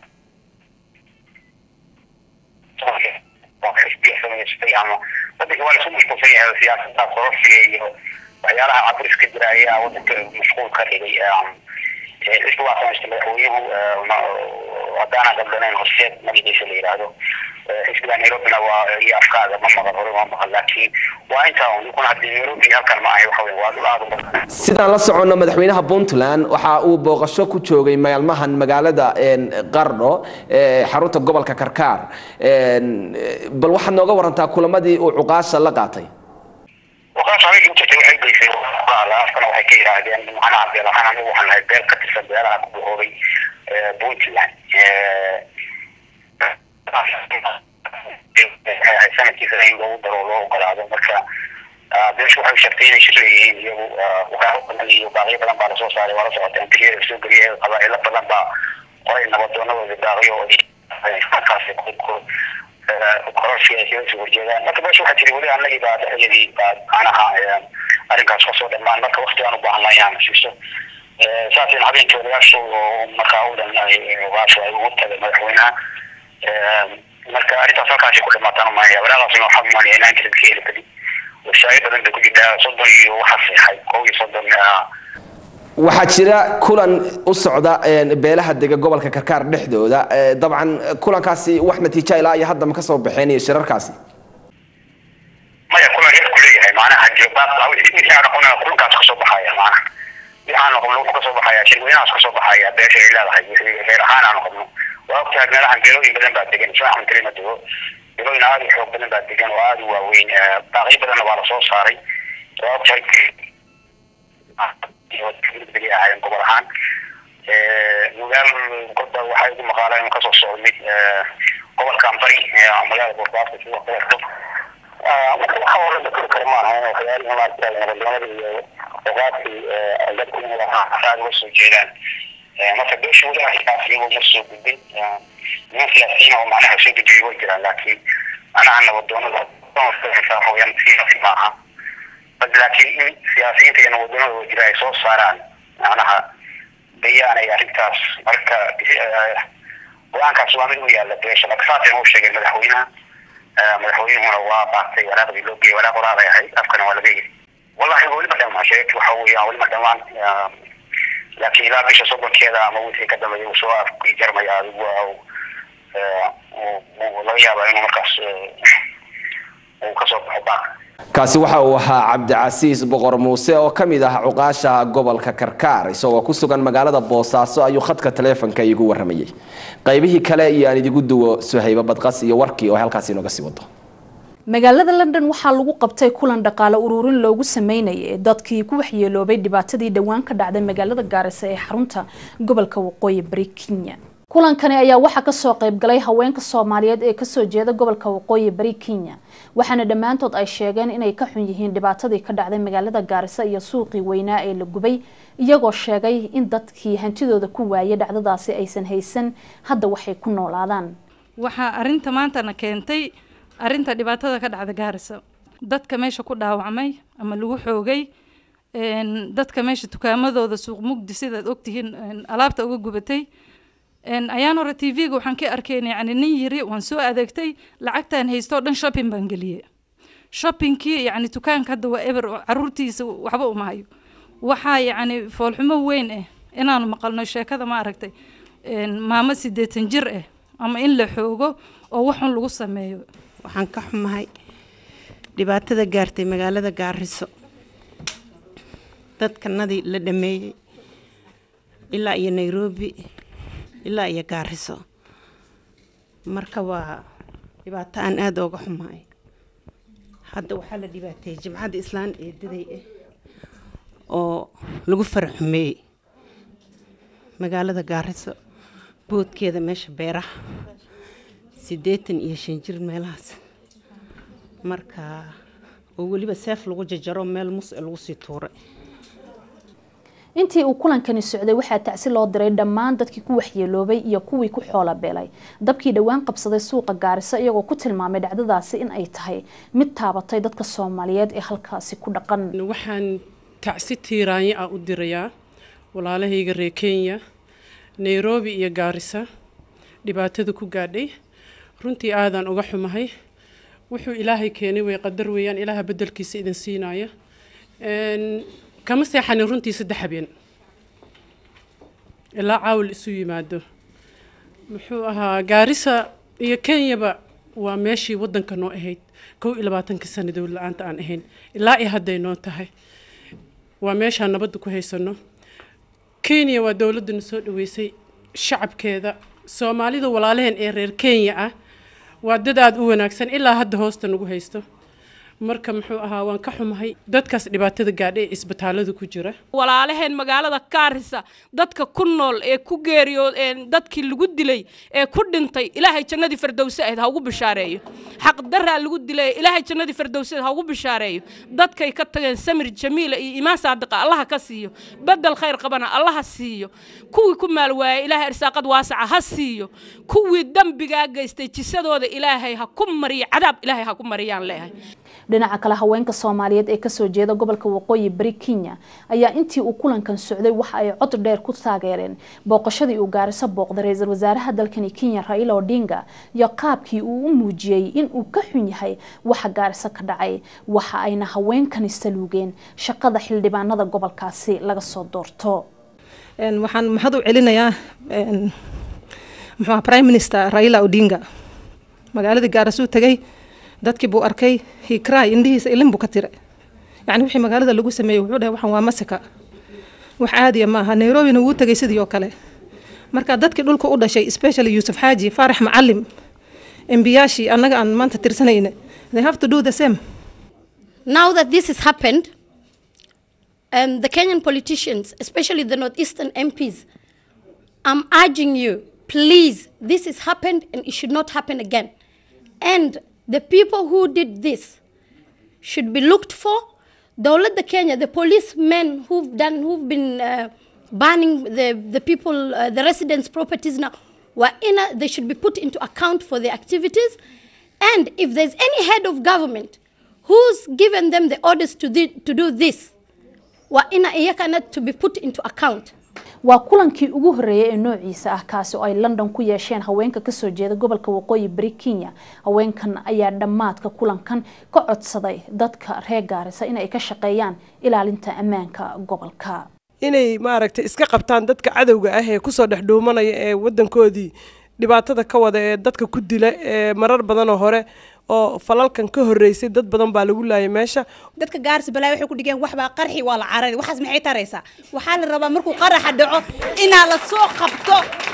xisbiya samaystay ama wadanka waa laisku mashquulsan yahay siyaasada kororsiga iyo waxyaalaha caburiska jira ayaa wadanka mashquul ka dhigay xisbi waa samaystay madaxweynuhu haddaana gabdanayn horseed magaciisa la yidhaahdo xisbiga nairobina waa iyo afkaaga ma maqan hore ma maqan laakiin waa intaa un kuna haddii nairobi halkan ma ahay waxa weya waa dhul aad u badan sidaan la soconno madaxweynaha puntland waxa uu booqasho ku joogay maalmahan magaalada qardho xarunta gobolka karkaar bal waxaad nooga warantaa kulamadii uu cuqaasha la qaatay waqaas habeenkii u jirtay waxay geysay afkana waxay ka yidhaahdeen macnaha beel ahaan anigu waxaan nahay beel ka tirsan beelaha ku bahoobay puntland sanadkiisa in loogu daro loo ogolaado marka beeshu waxay sheegtay inay shir leeyihiin iyagu waraaqo badan iyo baaqyo badan baa lasoo saaray waa la socotay antigiyada lasoo geliyay qabaa'ilo badan baa qoray nabadoonadooda baaqyo oo markaas kororsi ay kaga soo horjeedaan marka beeshu waxaa jiri weli annagii baa dhexyadii baa macnaha arrinkaas kasoo dhammaan marka wakti aan u baahannahay inaan siiso saasina habeenkii odayaashu oo markaa u dhan ogaashu ay ugu tagay madaxweynaha marka arrintaas halkaasi ku dhamaataan umaanaya walaaqaasina waxaa umaanaya inaan kadib ka heli kadib washaayo badan bay ku jirtaa soddon iyo waxaa seexay kow iyo soddon waxaa jira kulan u socda beelaha dega gobolka karkaar dhexdooda dabcan kulankaasi wax natiijo ilaa iyo hadda ma kasoo baxeen iyo shirarkaasi maya kulan reerku leeyahay macnaha wixii aan noqon kulankaas kasoo baxaya macnaha wixii aan noqon wuxuu kasoo baxaya shirweynahaas kasoo baxaya beesha ay leedahay wixii reer ahaan aan noqono waa ogtahay meelahan beelooyin badan baa degan isma axmed kalima dego filooyin aada u xoog badan baa degan oo aada u waaweyn baaqyo badanna waa lasoo saaray sababta beli ahaayeen gobol ahaan magaal godba waxaa igu maqaala inuu kasoo socdo mid gobolkan bari magaalada boosaaska sidoo kaleeto marka waxa hore la kori karo maaha waxyaalihi maarata nabadnimada iyo boqaadkii dadku inay aada uga soo jeedaan marka beesha walaha xisaas iyagoo mar soo gudbin niman siyaasiyiin oo macnaha soo dejiyo way jiraan laakiin macnaha nabadoonada waxaweyaan siyaasi maaha bas laakiin in siyaasiyiinta iyo nabadoonada jira ay soo saaraan macnaha bayaan ay arrintaas marka go-aankaas waa mid u yaalla beesha marka saasay u sheegeen madaxweynaha madaxweynuhuna waa baaqtay waraaqdii loo geeyey waraaq waraaqay ahayd afkana waa laga yiri wallahi welima dhamaan sheegti waxa weeyaan welima dhamaan laakiin ilaa bisha soddonkeeda ama wixii ka dambeeya uu soo jarmaya adigu laga yaabaa inuu markaas uu kasoo baxo baaq kaasi waxa uu ahaa cabdicasiis boqor muuse oo ka mid ah cuqaasha gobolka karkaar isagoo ku sugan magaalada boosaaso ayuu khadka taleefonka iigu waramayay qaybihii kale iyo aan idigu duwo suhayba badqas iyo warkii oo halkaasi inooga sii wado magaalada london waxaa lagu qabtay kulan dhaqaale ururin loogu sameynayay dadkii ku waxyeeloobay dhibaatadii dhowaan ka dhacday magaalada gaarisa ee xarunta gobolka waqooyi bari kenya kulankani ayaa waxaa kasoo qaybgalay haweenka soomaaliyeed ee kasoo jeeda gobolka waqooyi bari kenya waxaana dhammaantood ay sheegeen inay ka xun yihiin dhibaatadii ka dhacday magaalada gaarisa iyo suuqii weynaa ee la gubay iyagoo sheegay in dadkii hantidooda ku waayay dhacdadaasi aysan haysan hadda waxay ku noolaadaan waxaa arinta maantana keentay arinta dhibaatada ka dhacda gaarisa dadka meesha ku dhaawacmay ama lagu xoogay dadka meesha tukaamadooda suuq mugdi sidaad ogtihiin alaabta uga gubatay ayaan hore t v-ga waxaan ka arkeen yani nin yiri waan soo adeegtay lacagtaan haystoo dhan shopping baan geliyey shoppingkii yani dukaanka hadda waa eber caruurtiisa waxba uma hayo waxaa yani foolxumo weyn ah inaanu maqalno sheekada ma aragtay maamo sideetan jir ah ama in la xoogo oo waxun lagu sameeyo waxaan ka xumahay dhibaatada gaartay magaalada gaariso dadkanadii la dhameeyey ilaa iyo nairobi ilaa iyo gaariso marka waa dhibaato aan aada ooga xumahay hadda waxaa la dhibaateeyey jimcadda islaan eedaday ah oo lagu faraxumeeyey magaalada gaariso boodkeeda meesha beeraha siddeetan iyo shan jir meelahaas marka oo weliba seef lagu jajaro meel mus lagu sii tuuray intii uu kulankani socday waxaa tacsi loo diray dhammaan dadkii ku waxyeeloobay iyo kuwii ku xoola beelay dabkii dhowaan qabsaday suuqa gaariso iyagoo ku tilmaamay dhacdadaasi in ay tahay mid taabatay dadka soomaaliyeed ee halkaasi ku dhaqan waxaan tacsi tiiraanyo ah u dirayaa walaalahayga reer kenya nairobi iyo gaarisa dhibaatada ku gaadhay runtii aadaan uga xumahay wuxuu ilaahay keenay way qadar weeyaan ilaaha bedelkiisa idin siinaya kama seexanin runtii saddex habeen ilaa caawil isu yimaado muxuu ahaa gaarisa iyo kenyaba waa meeshii wadanka noo ahayd kow iyo labaatanka sana dowlad la-aanta aan ahayn ilaa iyo hadday noo tahay waa meeshaan nabadda ku haysano kenya waa dowladdana soo dhaweysay shacabkeeda soomaalida walaalaheen ee reer kenya ah waa dad aada u wanaagsan ilaa hadda hoosta nagu haysto marka muxuu ahaa waan ka xumahay dadkaas dhibaatada gaadha ee isbitaalada ku jira walaalaheen magaalada kaarisa dadka ku nool ee ku geeriyood ee dadkii lagu dilay ee ku dhintay ilaahay jannadii fardowse ahayd ha ugu bishaareeyo xaqdaraa lagu dilay ilaahay jannadii fardowseed ha ugu bishaareeyo dadkay ka tageen samir jamiila iyo imaan saadiqa allaha ka siiyo bedel khayr qabana allaha siiyo kuwii ku maal waayay ilaahay irsaaqad waasaca ha siiyo kuwii dembigaa geystay jisadooda ilaahay ha ku mariyo cadaab ilaahay ha ku mariyaan leeyahay dhinaca kale haweenka soomaaliyeed ee kasoo jeeda gobolka waqooyi bari kenya ayaa intii uu kulankan socday waxa ay cod dheer ku taageereen booqashadii uu gaariso booqday ra-iisul wasaaraha dalkani kenya raila odinga iyo qaabkii uu u muujiyey in uu ka xun yahay waxa gaariso ka dhacay waxa ayna haweenkani saluugeen shaqada xildhibaanada gobolkaasi laga soo doorto waxaan mahad u celinayaa muxuu prime minister raila odinga magaaladii gaariso u tagay dadkii buu arkay hikray indhihiisa ilin buu ka tira yani wixii magaalada lagu sameeyey wuxuu dhahay waxan waa masika wax caadiya maaha nairobina wuu tegay sidii oo kale marka dadkii dhulka u dhashay especially yuusuf xaaji faarax macalim embiyaashii annaga aan maanta tirsanayna they have to do the same Now that this has happened, um, the Kenyan politicians, especially the Northeastern MPs, I'm urging you, please, this has happened and it should not happen again. And the people who did this should be looked for. Dawlad the Kenya, the policemen who've done, who've been uh, burning the, the people, uh, the residents' properties now, were in a, they should be put into account for their activities. And if there's any head of government who's given them the orders to, the, to do this, waa ina iyakana to be put into account waa kulankii ugu horeeyay ee noociisa ah kaasi oo ay london ku yeesheen haweenka kasoo jeeda gobolka waqooyi bari kenya haweenkan ayaa dhammaadka kulankan ka codsaday dadka reer gaarisa in ay ka shaqeeyaan ilaalinta ammaanka gobolka inay maaragtay iska qabtaan dadka cadowga ah ee kusoo dhex dhuumanaya ee wadankoodii dhibaatada ka wada ee dadka ku dila ee marar badanoo hore oo falalkan ka horeysay dad badan baa lagu laayay meesha dadka gaarsi balaa waxay ku dhigeen waxbaa qarxi waa la carari waxaas maxay taraysaa waxaa la rabaa markuu qaraxa dhaco inaa la soo qabto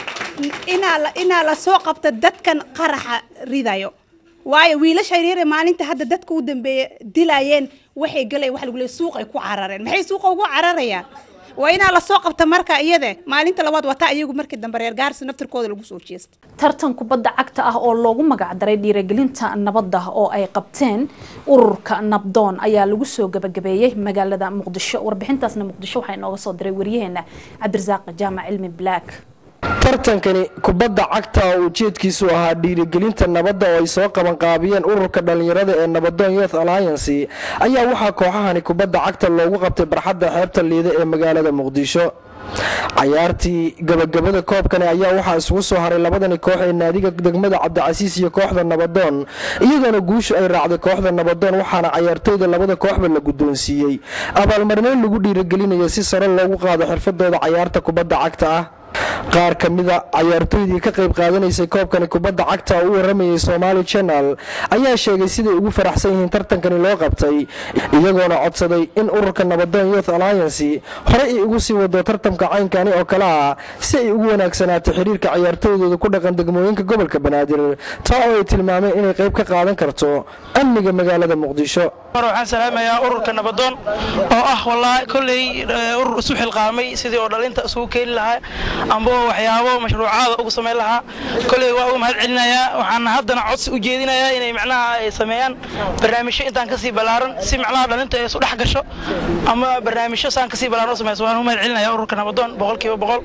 inaa la inaa la soo qabto dadkan qaraxa ridayo waayo wiilasha yaryare maalinta hadda dadka u dambeeya dilayeen waxay galeen wax lagu leeyahay suuq ay ku carareen maxay suuqa ugu cararayaan waa inaa la soo qabta marka iyade maalinta labaad wata iyagu markii dambe reer gaarsi naftirkooda lagu soo jeesta tartan kubadda cagta ah oo loogu magacdaray dhiirigelinta nabadda oo ay qabteen ururka nabdoon ayaa lagu soo gabagabeeyey magaalada muqdisho warbixintaasna muqdisho waxaa inooga soo diray waryaheena cabdirasaaq jaamac cilmi black tartankani kubadda cagta oo ujeedkiisu ahaa dhiirigelinta nabadda oo ay soo qabanqaabiyeen ururka dhallinyarada ee nabadoon youth alliance ayaa waxaa kooxahani kubadda cagta loogu qabtay barxadda xeebta liida ee magaalada muqdisho cayaartii gabagabada koobkani ayaa waxaa isugu soo haray labadani koox ee naadiga degmada cabdicasiis iyo kooxda nabadoon iyadoona guushu ay raacday kooxda nabadoon waxaana cayaartooyda labada kooxba la guddoonsiiyey abaalmarneyn lagu dhiirigelinayo si sare loogu qaado xirfadooda cayaarta kubadda cagta ah qaar ka mida cayaartooydii ka qayb qaadanaysay koobkani kubadda cagta oo u waramayay somaali channel ayaa sheegay siday ugu faraxsan yihiin tartankani loo qabtay iyagoona codsaday in ururka nabadoon youth alliance horey ay ugu sii wado tartamka caynkani oo kale ah si ay ugu wanaagsanaato xiriirka cayaartooydooda ku dhaqan degmooyinka gobolka banaadir taa oo ay tilmaameen inay qayb ka qaadan karto amniga magaalada muqdisho waxaan salaamayaa ururka nabadoon oo ah wallaahi kolley urur isu xilqaamay sidii oo dhalinta isugu keeni lahaa amba waxyaabo mashruucaada ugu samayn lahaa kolley waa ugu mahad celinayaa waxaan haddana codsi u jeedinayaa inay macnaha ay sameeyaan barnaamijyo intaan kasii ballaaran si macnaha dhalinta ay isu dhex gasho ama barnaamijyo saan kasii ballaaran u samayso waan u mahad celinayaa ururka nabadoon boqolkiiba boqol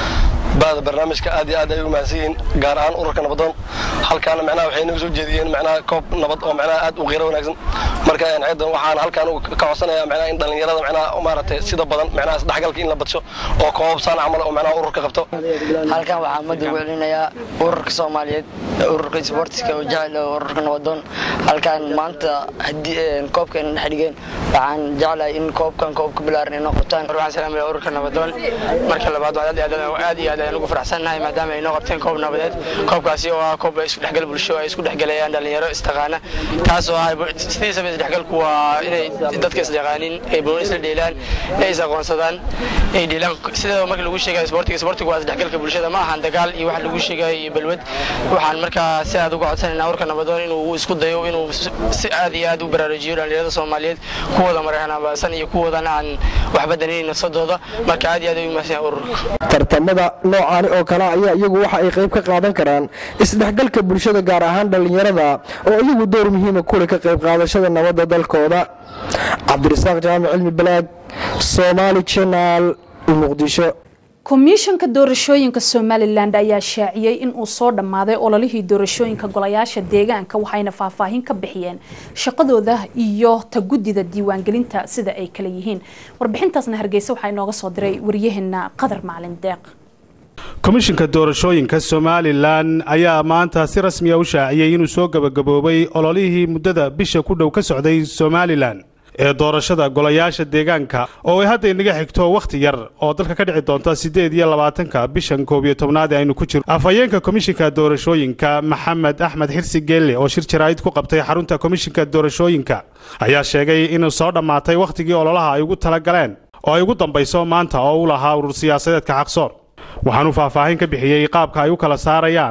baada barnaamijka aad iyo aad ay ugu mahadsan yihiin gaar ahaan ururka nabadoon halkaana macnaha waxay nagu soo jeediyeen macnaha koob nabad oo macnaha aad u qiiro wanaagsan marka ciidan waxaan halkaan ka codsanayaa macnaha in dhallinyarada macnaha maaragtay sida badan macnaha isdhexgalka in la badsho oo koob saan camal oo macnaha ururka qabto halkan waxaa mad ugu celinayaa ururka soomaaliyeed ururka sportiska oo jecel oo ururka nabadoon halkan maanta haddii koobkeena dhex dhigeen waxaan jeclahay in koobkan koobka bilaaran inoo qabtaan waxaan salaamaya ururka nabadoon marka labaad aad iyo aad iyo aad ayaan ugu faraxsannahay maadaama ay noo qabteen koob nabadeed koobkaasi oo ah koob isku dhexgal bulsho ay isku dhexgalayaan dhalinyaro istaqaana taas oo ah sidiisaba isdhexgalku waa inay dadka isdhaqaanin ay boon isla dheelaan ay is aqoonsadaan ay dheelaan sida marka lagu sheegay sportiga sportiga waa isdhexgalka bulshada ma ahan dagaal iyo wax lagu sheegay iyo balwad waxaan markaa si aad uga codsanaynaa ururka nabadoon inuu isku dayo inuu si aad iyo aad u baraarujiyo dhalinyarada soomaaliyeed kuwooda marxanabaasan iyo kuwoodana aan waxba danaynin nafsadooda marka aad iyo aad ay u mahadsan ururka tartamada noocaani oo kale ayaa iyagu waxa ay qayb ka qaadan karaan isdhexgalka bulshada gaar ahaan dhallinyarada oo iyagu door muhiima kule ka qayb qaadashada nabadda dalkooda cabdirasaaq jaamac cilmi balaag somaali channel muqdisho komishanka doorashooyinka somalilan ayaa shaaciyey in uu soo dhammaaday ololihii doorashooyinka golayaasha deegaanka waxayna faahfaahin ka bixiyeen shaqadooda iyo ta guddida diiwaangelinta sida ay kala yihiin warbixintaasna hargeysa waxaa inooga soo diray waryaheena qadar macalin deeq komishinka doorashooyinka somalilan ayaa maanta si rasmiya u shaaciyey inuu soo gabagaboobay ololihii muddada bisha ku dhow ka socday somalilan ee doorashada golayaasha deegaanka oo ay hadda inaga xigto wakhti yar oo dalka ka dhici doonta siddeed iyo labaatanka bishan koob iyo tobnaad ee aynu ku jirno afhayeenka komishinka doorashooyinka maxamed axmed xirsi geelle oo shir jaraa'id ku qabtay xarunta komishinka doorashooyinka ayaa sheegay inuu soo dhammaatay wakhtigii ololaha ay ugu tala galeen oo ay ugu dambayso maanta oo u lahaa urur siyaasadeedka xaqsoor waxaanuu faahfaahin ka bixiyey qaabka ay u kala saarayaan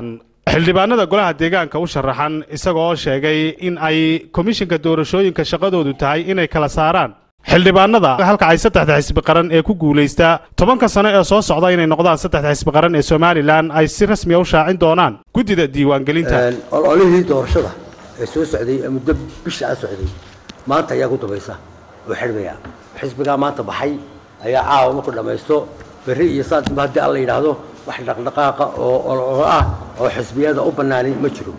xildhibaanada golaha deegaanka u sharaxan isagoo sheegay in ay komishinka doorashooyinka shaqadoodu tahay inay kala saaraan xildhibaanada halka ay saddexda xisbi qaran ee ku guulaysta tobanka sano ee soo socda inay noqdaan saddexda xisbi qaran ee somalilan ay si rasmiya u shaacin doonaan guddida diiwaangelinta ololihii doorashada ee soo socday ee muddo bisha a socday maanta ayaa ku dambaysa oo xidhmaya xisbigaa maanta baxay ayaa caawa marku dhammaysto berri iyo saadba haddii alla yidhaahdo wax dhaqdhaqaaqa oo ololo ah oo xisbiyada u bannaani ma jiro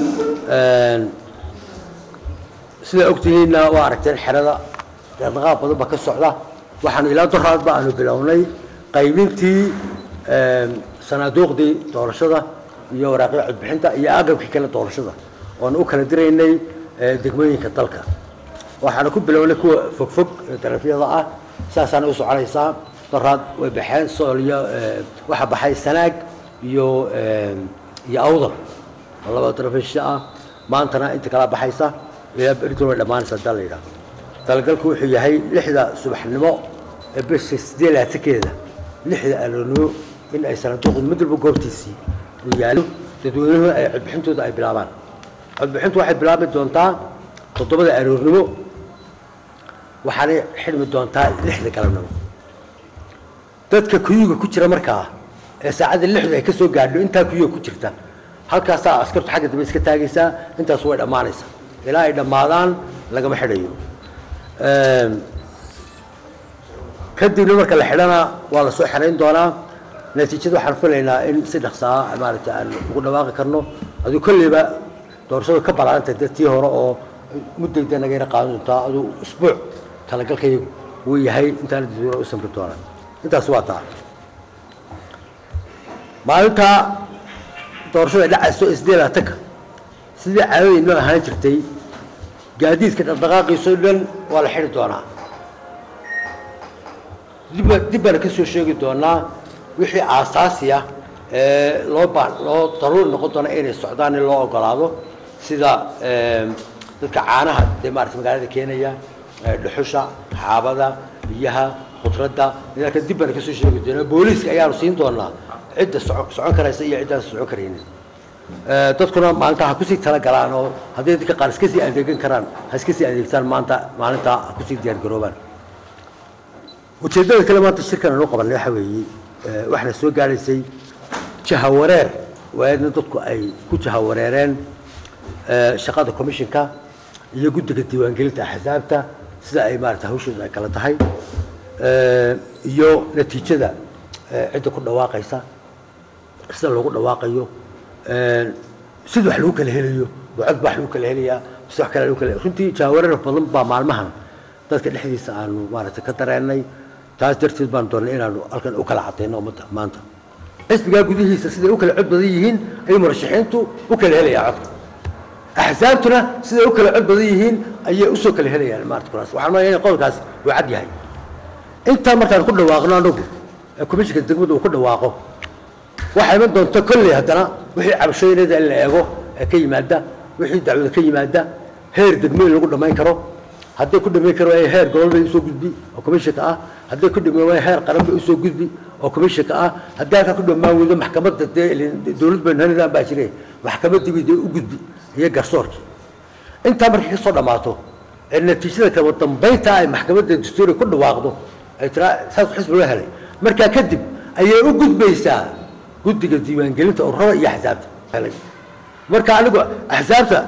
sidaa ogtihiinna waa aragteen xerada dhaqdhaqaaq badan baa ka socda waxaanu ilaa doraadba aanu bilownay qaybintii sanaaduuqdii doorashada iyo waraaqii codbixinta iyo agabkii kale doorashada oonu u kala diraynay degmooyinka dalka waxaanu ku bilownay kuwa fogfog ee darafyada ah saasaana u soconaysaa doraad way baxeen sool iyo waxa baxay sanaag iyo iyo awdal oo laba darafisha ah maantana inta kala baxaysa ilaa beritun way dhammaanaysa hadaa la yidhahdo talagalku wuxuu yahay lixda subaxnimo ee bisha sideed laatankeeda lixda aroonimo in ay sanaaduuqdu mid walba goobtiisii uu yaalo dadweynuhu ay codbixintooda ay bilaabaan codbixintu waxay bilaabi doontaa toddobada aroornimo waxaanay xidhmi doontaa lixda galabnimo dadka kuyuga ku jira markaa ee saacadda lixdu ay ka soo gaadho intaa kuyuga ku jirta halkaasaa askartu xagga dambe iska taagaysaa intaas way dhammaanaysaa ilaa ay dhammaadaan lagama xidhayo kadibna marka la xidhana waa la soo xerayn doonaa natiijada waxaan filaynaa in si dhaqsaa maaragtay aan ugu dhawaaqi karno aduu kolleyba doorashadu ka balaarantay dad tii hore oo muddayda nagayna qaadan doontaa aduu isbuuc talagalkaygu wuu yahay intaana dadweyne u samri doonaa intaas waa taa maalinta doorashada ay dhacayso isdeed laatanka sidii caadadii noo ahaan jirtay gaadiidka dhaqdhaqaaqiisoo dhan waa la xidhi doonaa dib dib baana ka soo sheegi doonaa wixii aasaasi ah ee loo baa loo daruuri noqon doona inay socdaan in loo ogolaado sida dadka caanaha dee maarata magaalada keenaya dhuxusha xaabada biyaha khudradda nidaamka dib baana ka soo sheegi doonaa booliiska ayaanu siin doonaa cidda soco- socon karaysa iyo ciddaan socon karaynin dadkuna maalinta ha kusii tala galaan oo hadday dadka qaar iska sii adeegan karaan ha iska sii adeegtaan maanta maalinta ha kusii diyaar garoobaan ujeeddada kale maanta shirkan aanu qabanay waxa weeye waxna soo gaadhaysay jahawareer waayadna dadku ay ku jahawareereen shaqada commissionka iyo guddiga diiwaangelinta axsaabta sida ay maarata hawshooda ay kala tahay iyo natiijada cidda ku dhawaaqaysa sida loogu dhawaaqayo sida wax lagu kala helayo bucod baa wax lagu kala helayaa mise wax kale lagu kala runtii jahawareer badan baa maalmahan dadka dhexdiisa aanu maaragtay ka dareennay taas darteed baan doonnay inaanu halkan u kala cadayno ummadda maanta xisbigaa gudihiisa siday u kala cod badan yihiin ayay murashaxiintu u kala helayaa codka axsaabtuna siday u kala cod badan yihiin ayay usoo kala helayaan maarata kuraas waxaan maleeyaa in qodolkaas uu cad yahay intaa markaan ku dhawaaqno anagu ee komishinka degmadu uu ku dhawaaqo waxaa iman doonta kolley haddana wixii cabashooyineeda in la eego ee ka yimaada wixii dacwada ka yimaada heer degmooyin lagu dhammayn karo hadday ku dhamayn karo heer gobol bay usoo gudbi oo komishinka ah hadday ku dhamaan waaya heer qaran bay usoo gudbi oo komishinka ah haddii halkaa ku dhamaan weydo maxkamadda dee dowlad baynu hanidaan baa jire maxkamaddii bay dee u gudbi iyo garsoorkii intaa markay kasoo dhammaato ee natiijada kala dambaynta ay maxkamadda dastuuriga ku dhawaaqdo ay tiraa saas xisbi loo helay markaa kadib ayay u gudbaysaa guddiga diiwaangelinta ururada iyo axsaabta helay marka anigu axsaabta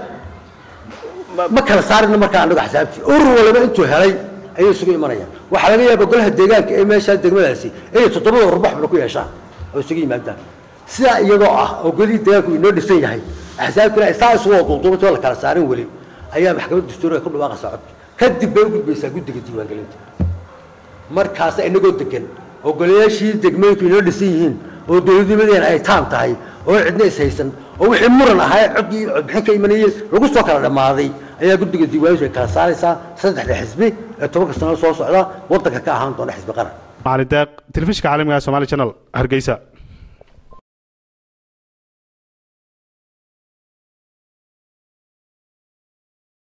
ma kala saarina markaa anagu axsaabtii urur waliba intuu helay ayay isugu imanayaan waxaa laga yaaba golaha deegaanka ee meeshaa degmadaasi inay toddobada urur baxbala ku yeeshaan oo isugu yimaadaan sidaa iyadoo ah oo golihii deegaanku inoo dhisan yahay axsaabtuna ay saa isugu waduuduubata oo la kala saarin weli ayaa maxkamadda dastuuriga ku dhawaaqaysaa codka kadib bay u gudbaysaa guddiga diiwaangelinta markaas inagoo degan oo golayaashii degmooyinku inoo dhisan yihiin oo dowladnimadeena ay taam tahay oo cidna is haysan oo wixii muran ahaa codkii codbixin ka imanayay lagu soo kala dhammaaday ayaa guddiga diiwaankiisu ay kala saaraysaa saddexda xisbi ee tobanka sano soo socda waddanka ka ahaan doona xisbi qaran macalin deeq telefishinka caalamiga ee somali channel hargeysa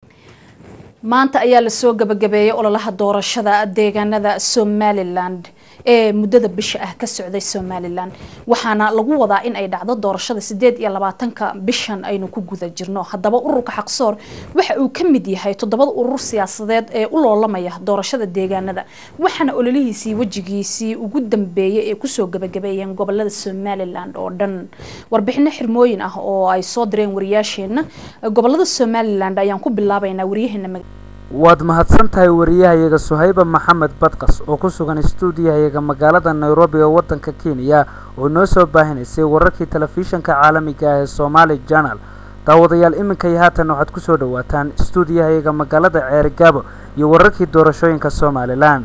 maanta ayaa lasoo gabagabeeyey ololaha doorashada deegaanada somaliland ee muddada bisha ah ka socday somalilan waxaana lagu wadaa in ay dhacdo doorashada sideed iyo labaatanka bishan aynu ku guda jirno haddaba ururka xaqsoor waxa uu ka mid yahay toddobada urur siyaasadeed ee u loolamaya doorashada deegaanada waxaana ololihiisii wejigiisii ugu dambeeyay ee kusoo gabagabeeyeen gobolada somalilan oo dhan warbixino xirmooyin ah oo ay soo direen wariyaasheena gobolada somalilan ayaan ku bilaabaynaa waryaheena waad mahadsan tahay wariyahayaga suhayba maxamed badqas oo ku sugan stuudiyahayaga magaalada nairobi ee wadanka kenya oo noo soo baahinaysay wararkii telefishanka caalamiga ah ee somaali janal daawadayaal iminka iyo haatan waxaad kusoo dhawaataan stuudiyahayaga magaalada ceerigaabo iyo wararkii doorashooyinka somalilan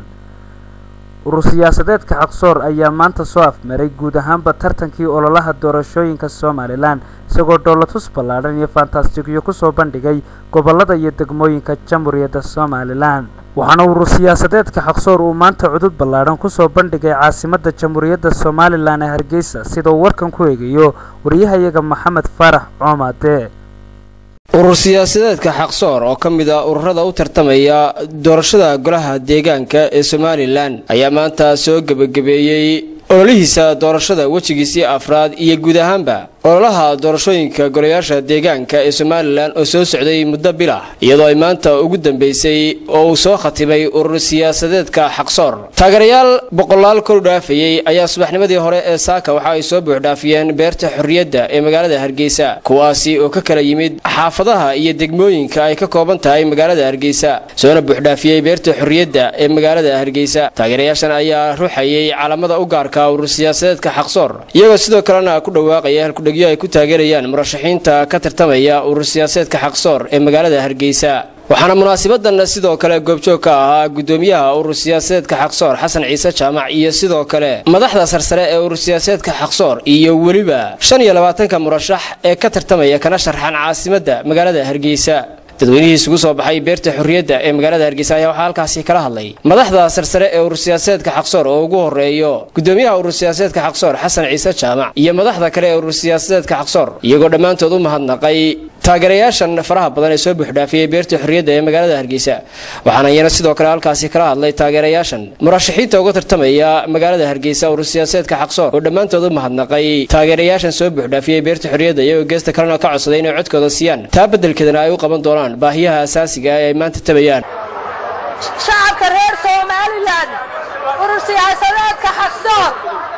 urur siyaasadeedka xaqsoor ayaa maanta soo afmaray guud ahaanba tartankii ololaha doorashooyinka somalilan isagoo dhoolatus ballaadhan iyo fantastigyo kusoo bandhigay gobolada iyo degmooyinka jamhuuriyadda somalilan waxaana urur siyaasadeedka xaqsoor uu maanta cudud ballaadhan kusoo bandhigay caasimadda jamhuuriyadda somalilan ee hargeysa sida uu warkan ku eegayo wariyahayaga maxamed faarax coomaade urur siyaasadeedka xaqsoor oo ka mid ah ururada u tartamaya doorashada golaha deegaanka ee somalilan ayaa maanta soo gebagabeeyey ololihiisa doorashada wejigiisii afraad iyo guud ahaanba ololaha doorashooyinka golayaasha deegaanka ee somalilan oo soo socday muddo bil ah iyadoo ay maanta ugu dambeysay oo uu soo khatimay urur siyaasadeedka xaqsoor taageerayaal boqolaal kor dhaafayey ayaa subaxnimadii hore ee saaka waxa ay soo buuxdhaafiyeen beerta xorriyadda ee magaalada hargeysa kuwaasi oo ka kala yimid xaafadaha iyo degmooyinka ay ka kooban tahay magaalada hargeysa soona buuxdhaafiyey beerta xorriyadda ee magaalada hargeysa taageerayaashan ayaa ruuxayay calamada u gaarka urur siyaasadeedka xaqsoor iyagoo sidoo kalena ku dhawaaqaya halkudhegyo ay ku taageerayaan murashaxiinta ka tartamaya urur siyaasadeedka xaqsoor ee magaalada hargeysa waxaana munaasabadan sidoo kale goobjoog ka ahaa gudoomiyaha urur siyaasadeedka xaqsoor xasan ciise jaamac iyo sidoo kale madaxda sarsare ee urur siyaasadeedka xaqsoor iyo weliba shan iyo labaatanka murashax ee ka tartamaya kana sharxan caasimadda magaalada hargeysa dadweynihii isugu soo baxay beerta xorriyadda ee magaalada hargeysa ayaa waxaa halkaasi kala hadlay madaxda sarsare ee urur siyaasadeedka xaqsoor oo ugu horeeyo gudoomiyaha urur siyaasadeedka xaqsoor xasan ciise jaamac iyo madaxda kale ee urur siyaasadeedka xaqsoor iyagoo dhammaantood u mahadnaqay taageerayaashan faraha badan ee soo buuxdhaafiyey beerta xorriyadda ee magaalada hargeysa waxaana iyana sidoo kale halkaasi kala hadlay taageerayaashan murashaxiinta uga tartamaya magaalada hargeysa urur siyaasadeedka xaqsoor oo dhammaantood u mahadnaqay taageerayaashan soo buuxdhaafiyey beerta xorriyadda iyagoo geesta kalena ka codsaday inay codkooda siiyaan taa beddelkeedana ay u qaban doonaan baahiyaha asaasiga ee ay maanta tabayaan shacabka reer somalilan urur siyaasadeedka xaqsoor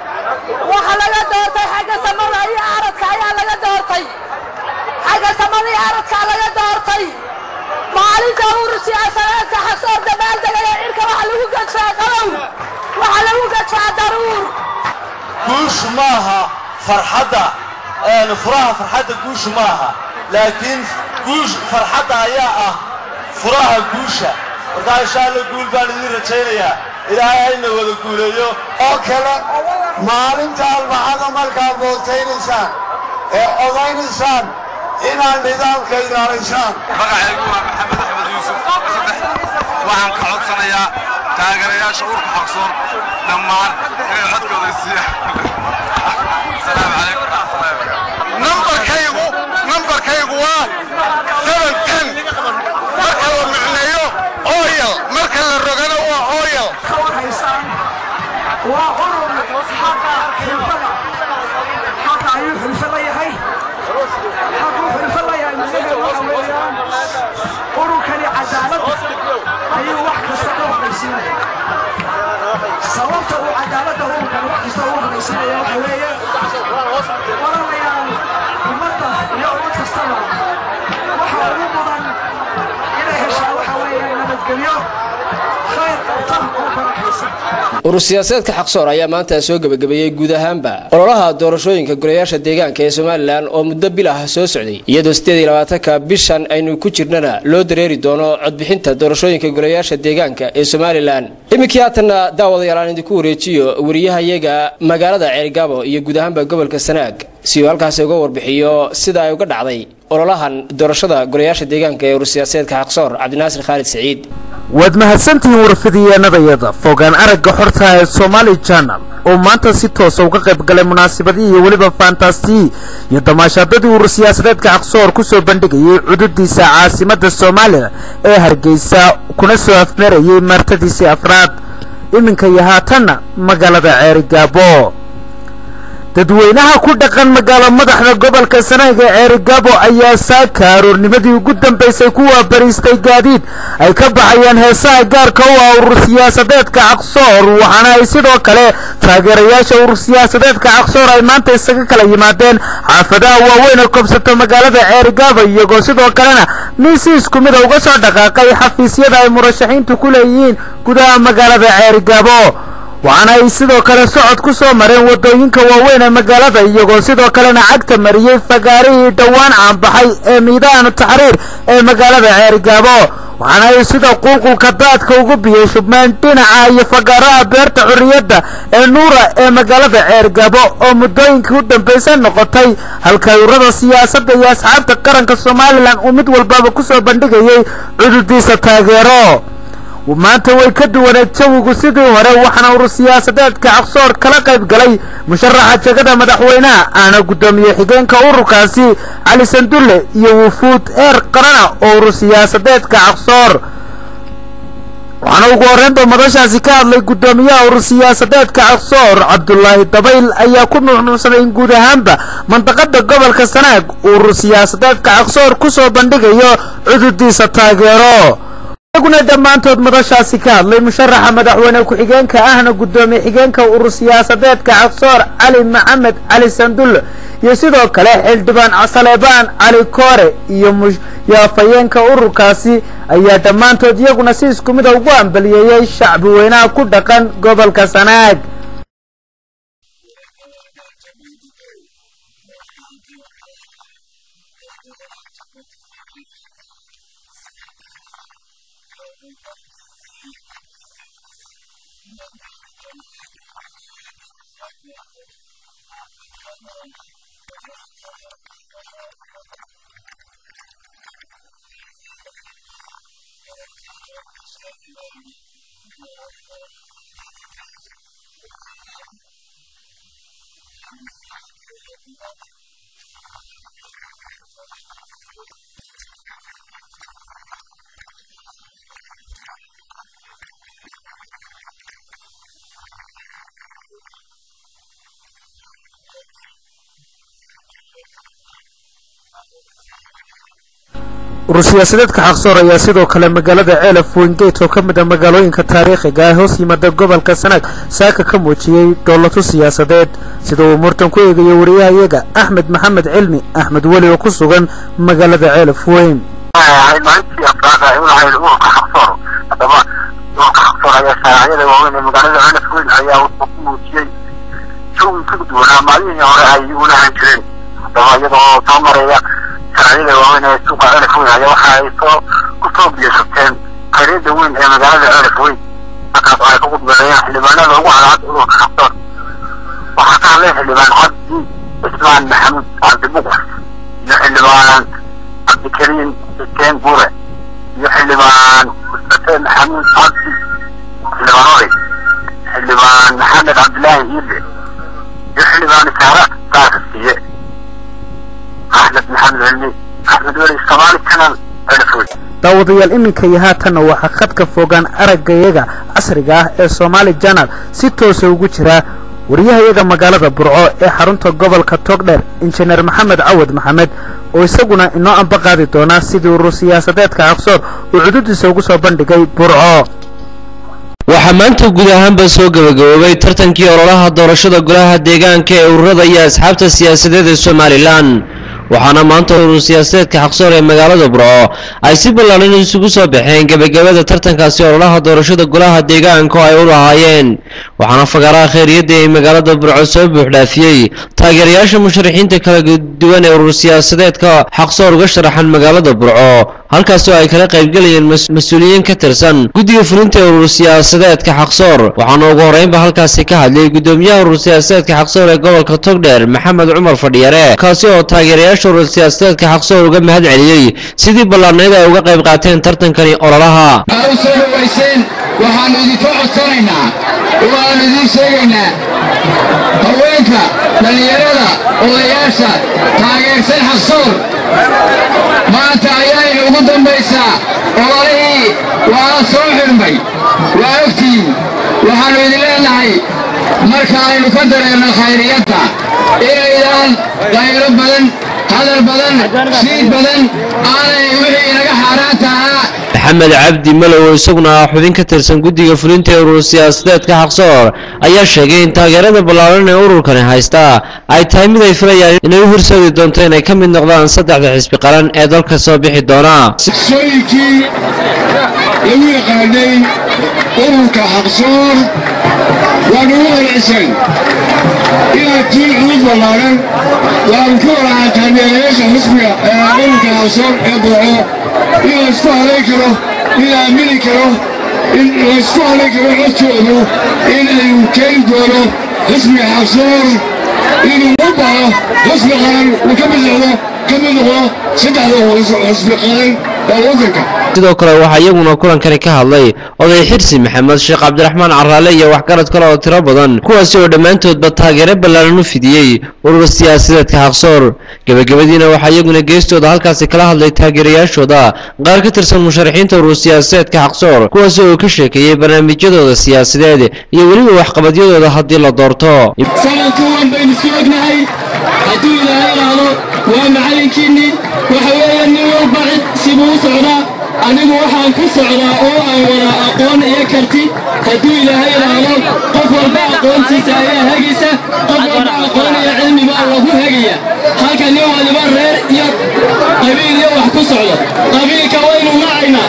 waxa laga doortay xagga samada iyo aradka ayaa laga doortay xagga samada iyo aradkaa laga doortay maalinta urur siyaasadeedka xaqsoor dabaaldegaya cirka waxa lagu gadshaa qabow waxa lagu gadshaa daruur guush maaha farxadda furaha farxadda guush maaha laakiin guush farxadda ayaa ah furaha guusha markaa insha alla guul baan idiin rajaynayaa ilaahay hayna wada guuleeyo oo kale maalinta albacada markaad bootaynaysaan ee odaynaysaan inaad nidaamka ilaalisaan magacaygu waa maxamed axmed yuusuf waxaan ka codsanayaa taageerayaasha urka xaqsoon dhammaan inay codkooda siiyaan asalaamu calaykum nambarkaygu nambarkaygu waa seven ten marka la micneeyo oyal marka la rogana waa oyal waa urur xaqa xilfada xaqa ayuu xilfo la yahay xaquu xilfo la yahay macnaheedu waxa weeyaan ururkani cadaalad ayuu wax kasta u horaysiinaya sababta uu cadaaladda ururkan wax kasta u horaysiinaya waxa weeye walaalayaal ummadda iyo ummad kastaba waxa ugu mudan inay heshaa waxa weeye nabadgelyo khayr qabta oo barakaysan urur siyaasadeedka xaqsoor ayaa maanta soo gebagabeeyey guud ahaanba ololaha doorashooyinka golayaasha deegaanka ee somalilan oo muddo bil ah soo socday iyadoo sideed iyo labaatanka bishan aynu ku jirnana loo dareeri doono codbixinta doorashooyinka golayaasha deegaanka ee somalilan iminkii haatanna daawadayaal aan idinku wareejiyo wariyahayaga magaalada ceerigaabo iyo guud ahaanba gobolka sanaag si uu halkaasi uga warbixiyo sida ay uga dhacday ololahan doorashada golayaasha deegaanka ee urur siyaasadeedka xaqsoor cabdinaasir khaalid saciid waad mahadsantihiin warfidiyeenadayada fogaan aragga xorta ee somaali janal oo maanta si toosa uga qayb galay munaasabadihii iyo weliba faantaastihii iyo damaashaadadii urur siyaasadeedka xaqsoor kusoo bandhigayay cududiisa caasimadda soomaaliya ee hargeysa kuna soo afmeerayay martadiisii afraad iminka iyo haatanna magaalada ceerigaabo dadweynaha ku dhaqan magaalo madaxda gobolka sanaag ee ceerigaabo ayaa saaka aroornimadii ugu dambaysay ku waabariistay gaadiid ay ka baxayaan heesaha gaarka u ah urur siyaasadeedka caqsoor waxaana ay sidoo kale taageerayaasha urur siyaasadeedka caqsoor ay maanta isaga kala yimaadeen xaafadaha waaweyn ee koobsata magaalada ceerigaabo iyagoo sidoo kalena miisi isku mida uga soo dhaqaaqay xafiisyada ay murashaxiintu ku leeyihiin gudaha magaalada ceerigaabo waxaana ay sidoo kale socod ku soo mareen waddooyinka waaweyn ee magaalada iyagoo sidoo kalena cagta mariyey fagaarihii dhowaan caanbaxay ee miidaanu taxriir ee magaalada ceerigaabo waxaana ay sida qulqulka daadka ugu biyey shubmeen dhinaca iyo fagaaraha beerta xurriyadda ee nuura ee magaalada ceerigaabo oo muddooyinkii u dambaysa noqotay halka ururada siyaasadda iyo asxaabta qaranka somalilan uu mid walbaba ku soo bandhigayey cududiisa taageero maanta way ka duwaneed jawigu sidii hore waxaana urur siyaasadeedka caqsoor kala qayb galay musharaxa jegada madaxweynaha aana guddoomiye xigeenka ururkaasi cali sandulle iyo wufuud eer qarana oo urur siyaasadeedka caqsoor waxaana ugu horreynba madashaasi ka hadlay guddoomiyaha urur siyaasadeedka caqsoor cabdulaahi dabayl ayaa ku nuuxnuuxsaday in guud ahaanba mandaqada gobolka sanaag uu urur siyaasadeedka caqsoor ku soo bandhigayo cududiisa taageero iyaguna dhammaantood madashaasi ka hadlay musharaxa madaxweyne ku-xigeenka ahna guddoomiye xigeenka urur siyaasadeedka caqsoor cali maxamed cali sandulle iyo sidoo kale xildhibaan saleebaan cali koore iyo muyaafayeenka ururkaasi ayaa dhammaantood iyaguna si isku mida ugu ambaliyeeyey shacbi weynaha ku dhaqan gobolka sanaag urur siyaasadeedka xaqsoor ayaa sidoo kale magaalada ceelaf wengeyt oo ka mid a magaalooyinka taariikhiga ee hoos yimada gobolka sanaag saaka ka muujiyey dhoolato siyaasadeed sida uu murtan ku eegayo wariyahayaga axmed maxamed cilmi axmed weli oo ku sugan magaalada ceelaf weyn maalintii afraad ay u lahayd ururka xaqsoor haddaba ururka xaqsoor ayaa shaaracyada waaweyn ee magaalada ceelaf weyn ayaa wuxuu ku muujiyey jawi ka duwanaa maalmihii hore ay u lahan jireen haddaba iyadoo soo maraya shaaracyada waaweyn ee suuqa ceelaf weyn ayaa waxa ay soo ku soo biyashubteen khayryada weyn ee magaalada ceelaf weyn halkaas oo ay ku gudbeeyeen xildhibaanada ugu cadaad ururka xaqsoor waxaa ka hadlay xildhibaan cabdi cismaan maxamuud cabdibuqur iyo xildhibaan cabdikariim xuseen buure iyo xildhibaan mustafe maxamuud cabdi xildhibaan oday xildhibaan maxamed cabdilaahi iibe iyo xildhibaan isaara saarasiiye axmed maxamed cilmi axmed weli soomaali kanal celfood daawadayaal iminka iyo haatanna waxaa khadka fogaan aragayaga casriga ah ee soomaali janal si toosa ugu jira wariyahayaga magaalada burco ee xarunta gobolka togdheer injineer maxamed cawad maxamed oo isaguna inoo amba qaadi doonaa sidii urur siyaasadeedka caqsoor uu cududiisa ugu soo bandhigay burco waxaa maanta guud ahaanba soo gabagaboobay tartankii ololaha doorashada golaha deegaanka ee ururada iyo asxaabta siyaasadeed ee somalilan waxaana maanta urur siyaasadeedka xaqsoor ee magaalada burco ay si ballaaran isugu soo baxeen gebagabada tartankaasi ololaha doorashada golaha deegaanka oo ay u lahaayeen waxaana fagaaraha khayriyadda ee magaalada burco soo buuxdhaafiyey taageerayaasha musharaxiinta kala duwan ee urur siyaasadeedka xaqsoor uga sharaxan magaalada burco halkaas oo ay kala qaybgelayeen mas-uuliyiin ka tirsan guddiga fulinta ee urur siyaasadeedka xaqsoor waxaana ugu horreynba halkaasi ka hadlay guddoomiyaha urur siyaasadeedka xaqsoor ee gobolka togdheer maxamed cumar fadhiyare kaasi oo taageerayaasha urur siyaasadeedka xaqsoor uga mahad celiyey sidii ballaarneyd ay uga qayb qaateen tartankani ololaha u soo dhawayseen waxaannu idinka codsanaynaa waxaannu idiin sheegaynaa haweenka dhallinyarada odayaasha taageersan xaqsoor maanta ayaaynu ugu dambaysaa ololihii waana soo xidhmay waa ogtihiin waxaan marka aynu ka dareerno khayriyadda inaydaan qaylo badan hadal badan shiid badan aanay wixii inaga xaaraanta ahaa maxamed cabdi malow oo isaguna ah xubin ka tirsan guddiga fulinta ee urur siyaasadeedka xaqsoor ayaa sheegay in taageerada ballaaran ee ururkani haysta ay tahay mid ay filayaan inay u horseedi doonto inay ka mid noqdaan saddexda xisbi qaran ee dalka soo bixi doona sooyinkii lagu yaqaanay ururka xaqsoor waa nagu qanacsan inaad tiin cudud ballaaran waanu ka walaca taageerayaasha xisbiga ee ururka xaqsoor ee dooco in laysku halayn karo in la aamini karo in laysku halayn karo codkoodu in ayuu keeni doono xisbiga xaqsoor inuu u baxo xisbi qaran uu ka mid noqdo ka mid noqdo saddexda xisbi qaran ee waddanka sidoo kale waxaa iyaguna kulankani ka hadlay oday xirsi maxamed sheekh cabdiraxmaan caraale iyo waxgarad kale oo tiro badan kuwaasi oo dhammaantoodba taageero ballaaran u fidiyey urur siyaasadeedka xaqsoor gebagabadiina waxaa iyaguna geestooda halkaasi kala hadlay taageerayaashooda qaar ka tirsan musharaxiinta urur siyaasadeedka xaqsoor kuwaasi oo ka sheekeeyey barnaamijyadooda siyaasadeed iyo weliba waxqabadyadooda haddii la doorto sanadka waan baynu isku ognahay hadduu ilaahay idhaahdo waa macalinkiinnii waxa weeye nin walba cid sibuu u socdaa anigu waxaan ku socdaa oo aan wada aqoon iyo karti hadduu ilaahay idhaahdo qof walba aqoontiisa ayaa hegaysa qof walba aqoon iyo cilmi baa lagu hegaya halka nin waliba reer iyo qabiil iyo wax ku socdo qabiilka waynu nacaynaa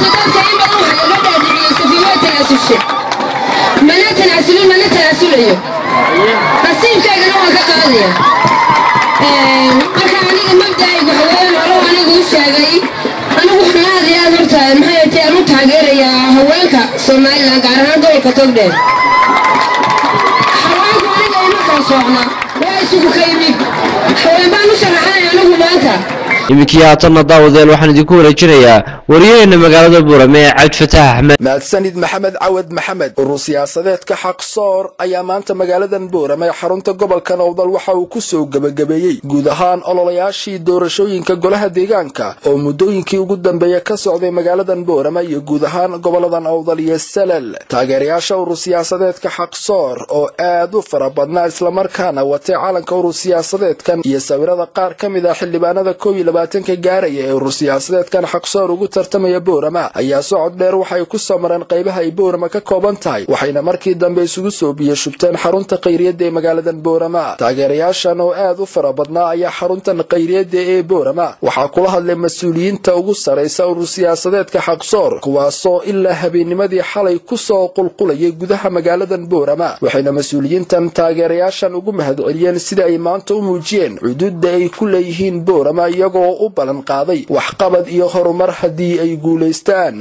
mana tanaasulin mana tanaasulayo nasiibkaygana waan ka qaadaya marka aniga mabda'aygu haween hore anigu u sheegay anigu waxaan aad iyo aad horta maxay tahay aan u taageerayaa haweenka somalilan gaar ahaan gobolka togdheer haweenku aniga ima kala soocna waa isugu ka yimid haween baan u sharaxanaya anigu maanta iminkii haatanna daawadeel waxaan idinku wareejinayaa wariyaheena magaalada buurame ee cabdi fataax axmed mahadsanid maxamed cawad maxamed urur siyaasadeedka xaqsoor ayaa maanta magaaladan buurame xarunta gobolka nowdal waxa uu ku soo gebagabeeyey guud ahaan ololayaashii doorashooyinka golaha deegaanka oo muddooyinkii ugu dambeeya ka socday magaaladan buurame iyo guud ahaan gobolada nowdal iyo salal taageerayaasha urur siyaasadeedka xaqsoor oo aad u fara badnaa islamarkaana watay calanka urur siyaasadeedkan iyo sawirada qaar ka mid ah xildhibaanada koob iyo labaatanka gaaraya ee urur siyaasadeedkan xaqsoor ugu tartamaya boorama ayaa socod dheer waxay ku soo mareen qaybaha ay boorama ka kooban tahay waxayna markii dambe isugu soo biyo shubteen xarunta kayriyadda ee magaaladan boorama taageerayaashan oo aad u fara badnaa ayaa xaruntan kayriyadda ee boorama waxaa kula hadlay mas-uuliyiinta ugu saraysa urur siyaasadeedka xaqsoor kuwaasoo ilaa habeennimadii xalay ku soo qulqulayay gudaha magaaladan boorama waxayna mas-uuliyiintan taageerayaashan ugu mahadceliyeen sida ay maanta u muujiyeen cuduudda ay ku leeyihiin boorama iyagoo u ballan qaaday waxqabad iyo horumar haddii ay guulaystaan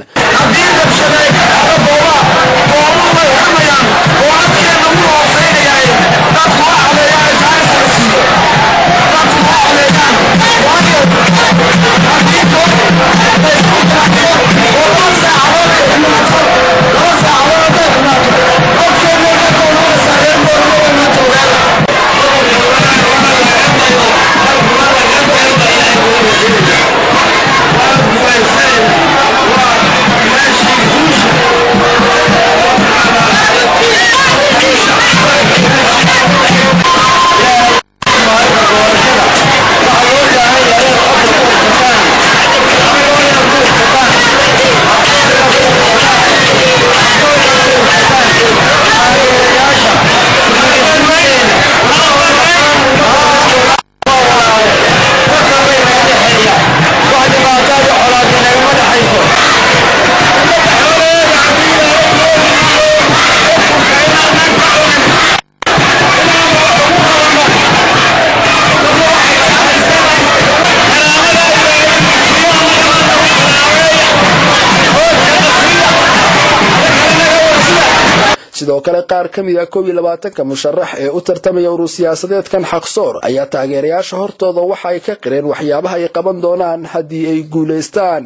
sidoo kale qaar ka mid ah koob iyo labaatanka musharax ee u tartamaya urur siyaasadeedkan xaqsoor ayaa taageerayaasha hortooda waxa ay ka qireen waxyaabaha ay qaban doonaan haddii ay guulaystaan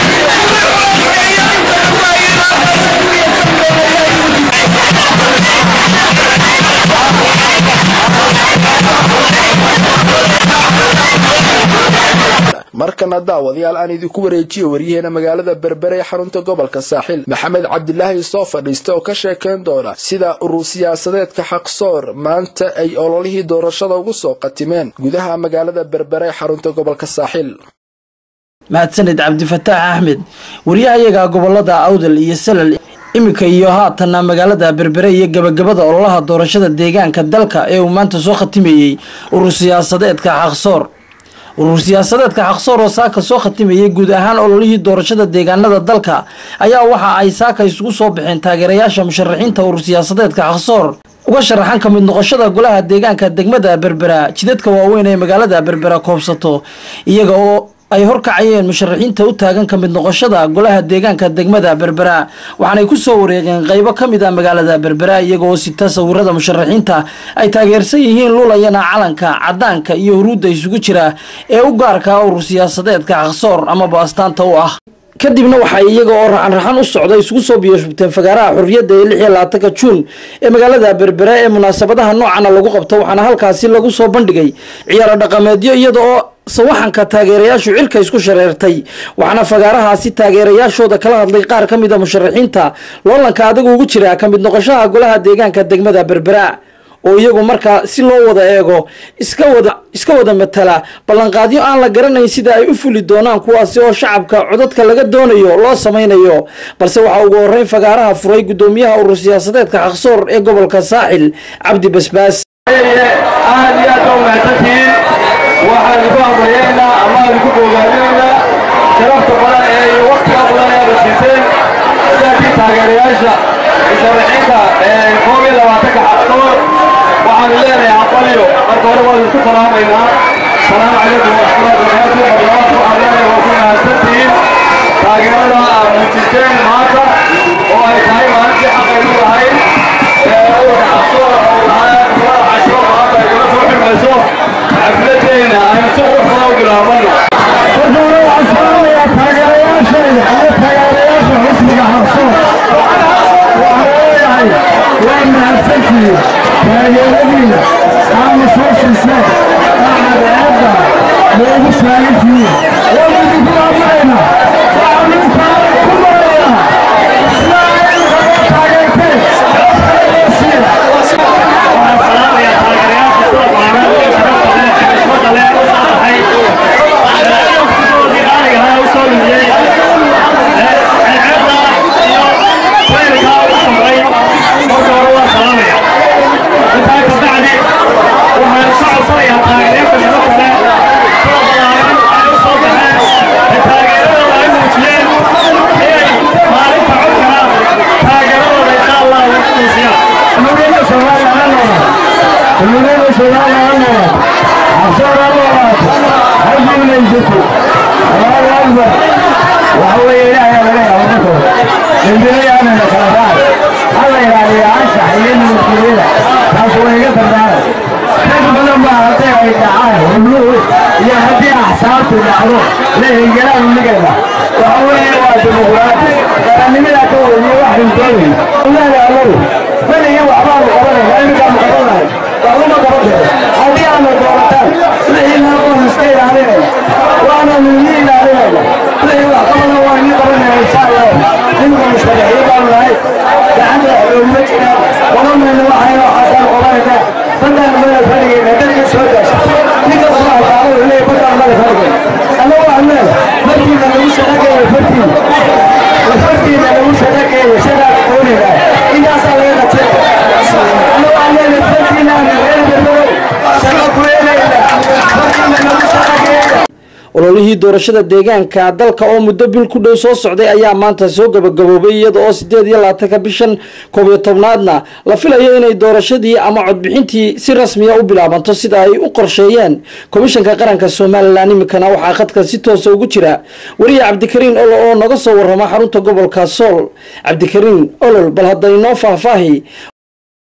Thank you. markana daawadayaal aan idinku wareejiyo waryaheena magaalada berbere ee xarunta gobolka saaxil maxamed cabdilaahi soo fadhiista oo ka sheekayn doona sida urur siyaasadeedka xaqsoor maanta ay ololihii doorashada ugu soo qatimeen gudaha magaalada berbere ee xarunta gobolka saaxil mahadsaned cabdifataax axmed wariyahayaga gobolada awdal iyo salal iminka iyo haatanna magaalada berbere iyo gabagabada ololaha doorashada deegaanka dalka ee uu maanta soo khatimayey urur siyaasadeedka xaqsoor urur siyaasadeedka xaqsoor oo saaka soo khatimayay guud ahaan ololihii doorashada deegaanada dalka ayaa waxa ay saaka isugu soo baxeen taageerayaasha musharaxiinta urur siyaasadeedka xaqsoor uga sharaxan ka mid noqoshada golaha deegaanka degmada berbera jidadka waaweyn ee magaalada berbera koobsato iyaga oo ay horkacayeen musharaxiinta u taagan ka mid noqoshada golaha deegaanka degmada berbera waxaanay ku soo wareegeen qaybo ka mid a magaalada berbera iyagooo sita sawirada musharaxiinta ay taageersan yihiin lulayana calanka cadaanka iyo huruudda isugu jira ee u gaarka urur siyaasadeedka xaqsoor amaba astaanta u ah kadibna waxay iyaga oo raxan-raxan u socda isugu soo biyoshubteen fagaaraha xurriyadda ee lix iyo labaatanka juun ee magaalada berbera ee munaasabadaha noocana lagu qabto waxaana halkaasi lagu soo bandhigay ciyaaro dhaqameedyo iyada oo sawaxanka taageerayaashu cirka isku shareertay waxaana fagaarahaasi taageerayaashooda kala hadlay qaar ka mid a musharaxiinta loolanka adagu ugu jira ka mid noqoshaha golaha deegaanka degmada berbera oo iyagu markaa si loo wada eego iska wada iska wada matala ballanqaadyo aan la garanayn sida ay u fuli doonaan kuwaasi oo shacabka codadka laga doonayo loo samaynayo balse waxaa ugu horeyn fagaaraha furay guddoomiyaha urur siyaasadeedka xaqsoor ee gobolka saaxil cabdi basbaas aad iyo aad baa umahadsantihiin waxaan igu amriyeynaa ama aan igu bogaadinaynaa sharafta badan ee iyo waqtiga badan ee aad siiseen sidaakii taageerayaasha musharaxiinta koob iyo labaatanka xaqsoor waxaanu leenahay aqbaliyo marka hore waan isku salaamaynaa salaamu calaykum waraxmatullahi wabarakaatu waxaan leenahay waa ku mahadsantihiin taageerada aad muujiseen maanta oo ay tahay maalintii xaqaynu lahayd ururka xaqsoor casho maanta ay kala soo xirmayso xafladeena aynu si qurux badan u bilaabano marka hore waxaan salaamayaa taageerayaashayda iyo taageerayaasha xisbiga xaqsoor waxaan leeyahay waa mahadsantihiin taageeradiina aana soo siiseen acadeedda noogu taagantihiin waan idinku amrayna waxaan intaa ku marayaa sida ay noo taageerteen ololihii doorashada deegaanka dalka oo muddo bil ku dhow soo socday ayaa maanta soo gabagaboobay iyada oo sideed iyo labaatanka bishan koob iyo tobnaadna la filayo inay doorashadii ama codbixintii si rasmiya u bilaabanto sida ay u qorsheeyeen komishanka qaranka somalilan iminkana waxaa khadka si toosa ugu jira wariye cabdikariin olol oo naga soo warrama xarunta gobolka sool cabdikariin olol bal hadda inoo faahfaahi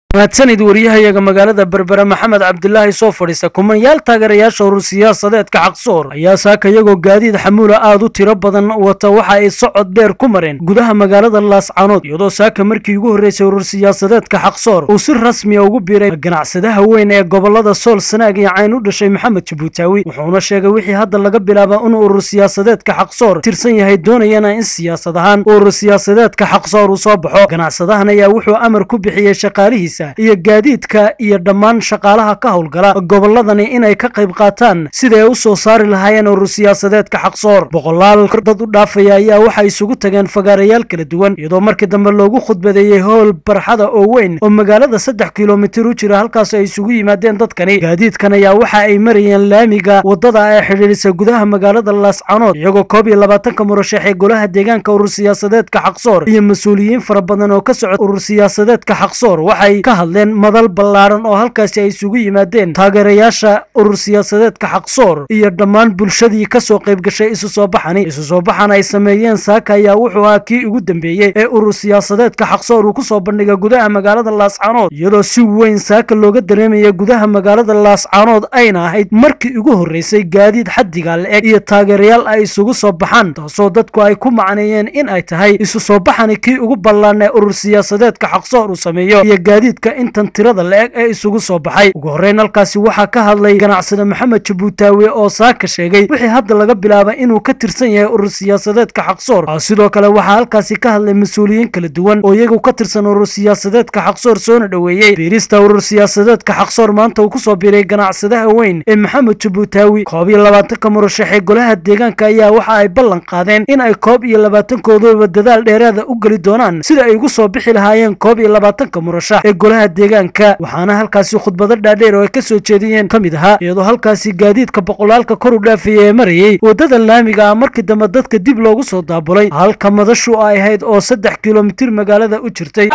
mahadsanid wariyahayaga magaalada berbere maxamed cabdilaahi soo fadhiista kumanyaal taageerayaasha urur siyaasadeedka xaqsoor ayaa saaka iyagoo gaadiid xamuula aad u tiro badan wata waxa ay socod dheer ku mareen gudaha magaalada laascaanood iyadoo saaka markii ugu horreysay urur siyaasadeedka xaqsoor uu si rasmiya ugu biiray ganacsadaha weyn ee gobolada sool sanaag iyo cayn u dhashay maxamed jabuutaawi wuxuuna sheegay wixii hadda laga bilaaba inuu urur siyaasadeedka xaqsoor tirsan yahay doonayana in siyaasad ahaan urur siyaasadeedka xaqsoor uu soo baxo ganacsadahan ayaa wuxuu amar ku bixiyey shaqaalihiisa iyo gaadiidka iyo dhammaan shaqaalaha ka howlgala gobolladani inay ka qayb qaataan siday u soo saari lahaayeen urur siyaasadeedka xaqsoor boqolaal dad u dhaafaya ayaa waxay isugu tageen fagaarayaal kala duwan iyadoo markii dambe loogu khudbadeeyey howl barxada oo weyn oo magaalada saddex kilomitir u jira halkaas ay isugu yimaadeen dadkani gaadiidkan ayaa waxa ay marayeen laamiga wadada ee xidhiidhisa gudaha magaalada laascanood iyagoo koob iyo labaatanka murashax ee golaha deegaanka urur siyaasadeedka xaqsoor iyo mas-uuliyiin fara badan oo ka socda urur siyaasadeedka xaqsoor waxay ka hadleen madal ballaaran oo halkaasi ay isugu yimaadeen taageerayaasha urur siyaasadeedka xaqsoor iyo dhammaan bulshadii ka soo qayb gashay isu soo baxani isu soo baxan ay sameeyeen saaka ayaa wuxuu ahaa kii ugu dambeeyey ee urur siyaasadeedka xaqsoor uu ku soo bandhigay gudaha magaalada laascaanood iyadoo si weyn saaka looga dareemaya gudaha magaalada laascaanood ayna ahayd markii ugu horreysay gaadiid xaddiga la-eg iyo taageerayaal ay isugu soo baxaan taasoo dadku ay ku macneeyeen in ay tahay isu soo baxani kii ugu ballaan ee urur siyaasadeedka xaqsoor uu sameeyo iyo gaadiidka intan tirada la-eg ee isugu soo baxay ugu horreyn halkaasi waxaa ka hadlay ganacsade maxamed jabuutaawe oo saaka sheegay wixii hadda laga bilaaba inuu ka tirsan yahay urur siyaasadeedka xaqsoor sidoo kale waxaa halkaasi ka hadlay mas-uuliyiin kala duwan oo iyagu ka tirsan urur siyaasadeedka xaqsoor soona dhoweeyey biirista urur siyaasadeedka xaqsoor maanta uu kusoo biiray ganacsadaha weyn ee maxamed jabuutaawi koob iyo labaatanka murashax ee golaha deegaanka ayaa waxa ay ballan qaadeen in ay koob iyo labaatankooduba dadaal dheeraada u geli doonaan sida ay ugu soo bixi lahaayeen koob iyo labaatanka murashax ee golaha deegaanka waxaana halkaasi khudbado dhaadheer oo ay ka soo jeediyeen ka mid ahaa iyadoo halkaasi gaadiidka boqolaalka kor u dhaafaya ee marayey waddada laamiga ah markii dambe dadka dib loogu soo daabulay halka madashu ay ahayd oo saddex kilomitir magaalada u jirtay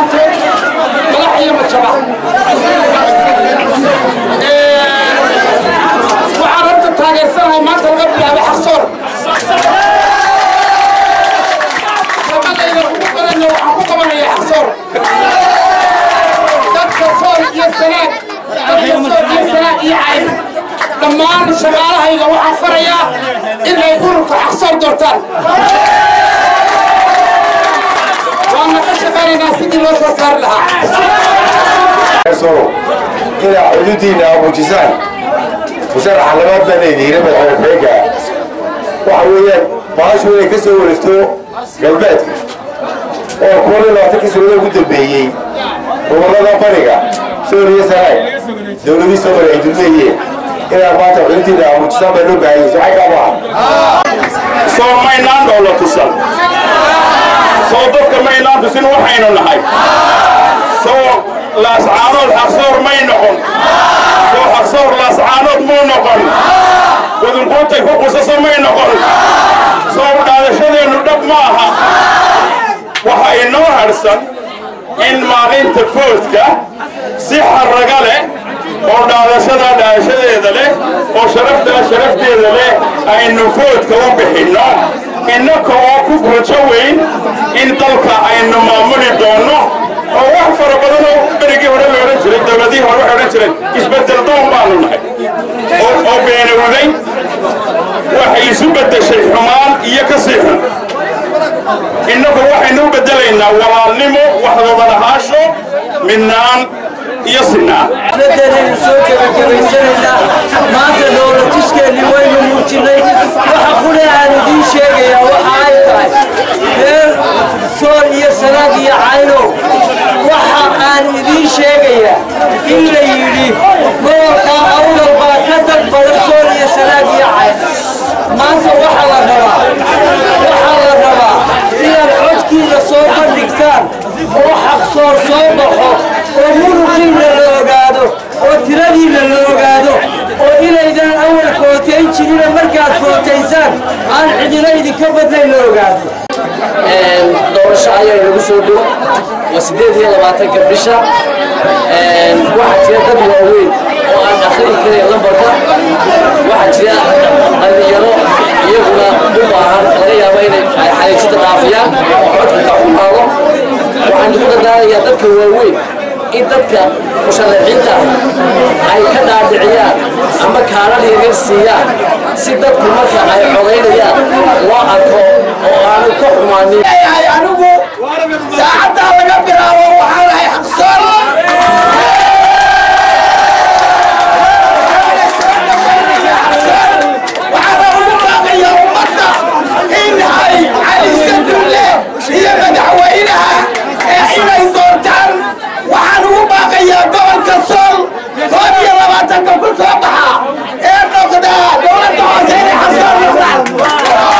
waxaan horta taageersanahay maanta laga bilaabay xaqsoor shaqadayda ugu badanna waxaan ku qabanaya xaqsoor dadka sool iyo sanaag dadka sool iyo sanaag iyo cayn dhammaan shaqaalahayga waxaan farayaa inay ururka xaqsoor doortaan waana ka shaqaynaynaa sidii loo soo saari lahaa inaa xuduudiina muujisaan musaraxa labaad baa leedihiin madaxweyne ku-xigeenka waxa weeyaan baashu inay ka soo wareegto galbeedka oo kuwa iyo labaatankii sanado ugu dambeeyey gobollada bariga sool iyo sanaag dowladii soo maray ay dulmeeyeen inaa maanta xuduudiina muujisaan baa loo baahanyay socay kaa maaha soo maynaan dhowla tusan soo dadka maynaan tusin waxaynu nahay soo laascaanood xaqsoor may noqon soo xaqsoor laascaanood muu noqon wadunquutay ku qusaso may noqon soo dhaadashadeennu dhab ma aha waxa inoo hadhsan in maalinta foodka si xarraga leh oo dhaadashada dhaadashadeeda leh oo sharaftaa sharafteeda leh aynu foodka u bixinno innaka oo ku rajo weyn in dalka aynu maamuli doonno oo wax fara badan oo berigii hore la odhan jiray dowladihii hore waxay odhan jireen isbeddel doon baanu nahay oo beenowday waxay isu beddeshay xumaan iyo ka sii xun innagu waxaynu u beddelaynaa walaalnimo waxdooda lahaasho midnaan iyo sinaan xafladeenaynu soo gebagabaysanaynaa maanta dowla tuskeenni waynu muujinay waxa qule aan idiin sheegayaa waxa ay tahay reer sool iyo sanaag iyo caynow waxa aan idiin sheegayaa in la yidhi gobolka awdal baa ka dad badan sool iyo sanaag iyo cayn maanta waxa la rabaa waxaa la rabaa inaad codkiina soo bandhigtaan oo xaqsoor soo baxo oo muruqiina la ogaado oo tiradiina la ogaado oo inaydaan awal footayn jirina markaad footaysaan aan cidina idinka badnayn la ogaado doorasho ayaa inagu soo dhow waa sideed iyo labaatanka bisha waxaa jira dad waaweyn oo aan akhrin karayn lambarka waxaa jira dhallinyaro iyaguna u baahan laga yaabo inay xariigsada dhaafiyaan oo codka ka xumaado waxaan ku dadaalayaa dadka waaweyn in dadka musharaxiinta ay ka dhaadhiciyaan ama kaalal yaryar siiyaan si dadku marka ay codaynayaan loo arko oo aanu ka xumaanin anigu saacaddaa laga bilaabo waxaan ahay xaqsoon waxaana ugu baaqayaa ummadda in ay caliisa dulle iyo madaxweynaha ee inay doortaan waxaan ugu baaqayaa gobolka sool koob iyo labaatanka ku soo baxa ee noqda dowladda hoose inay xaqsoon noqdaan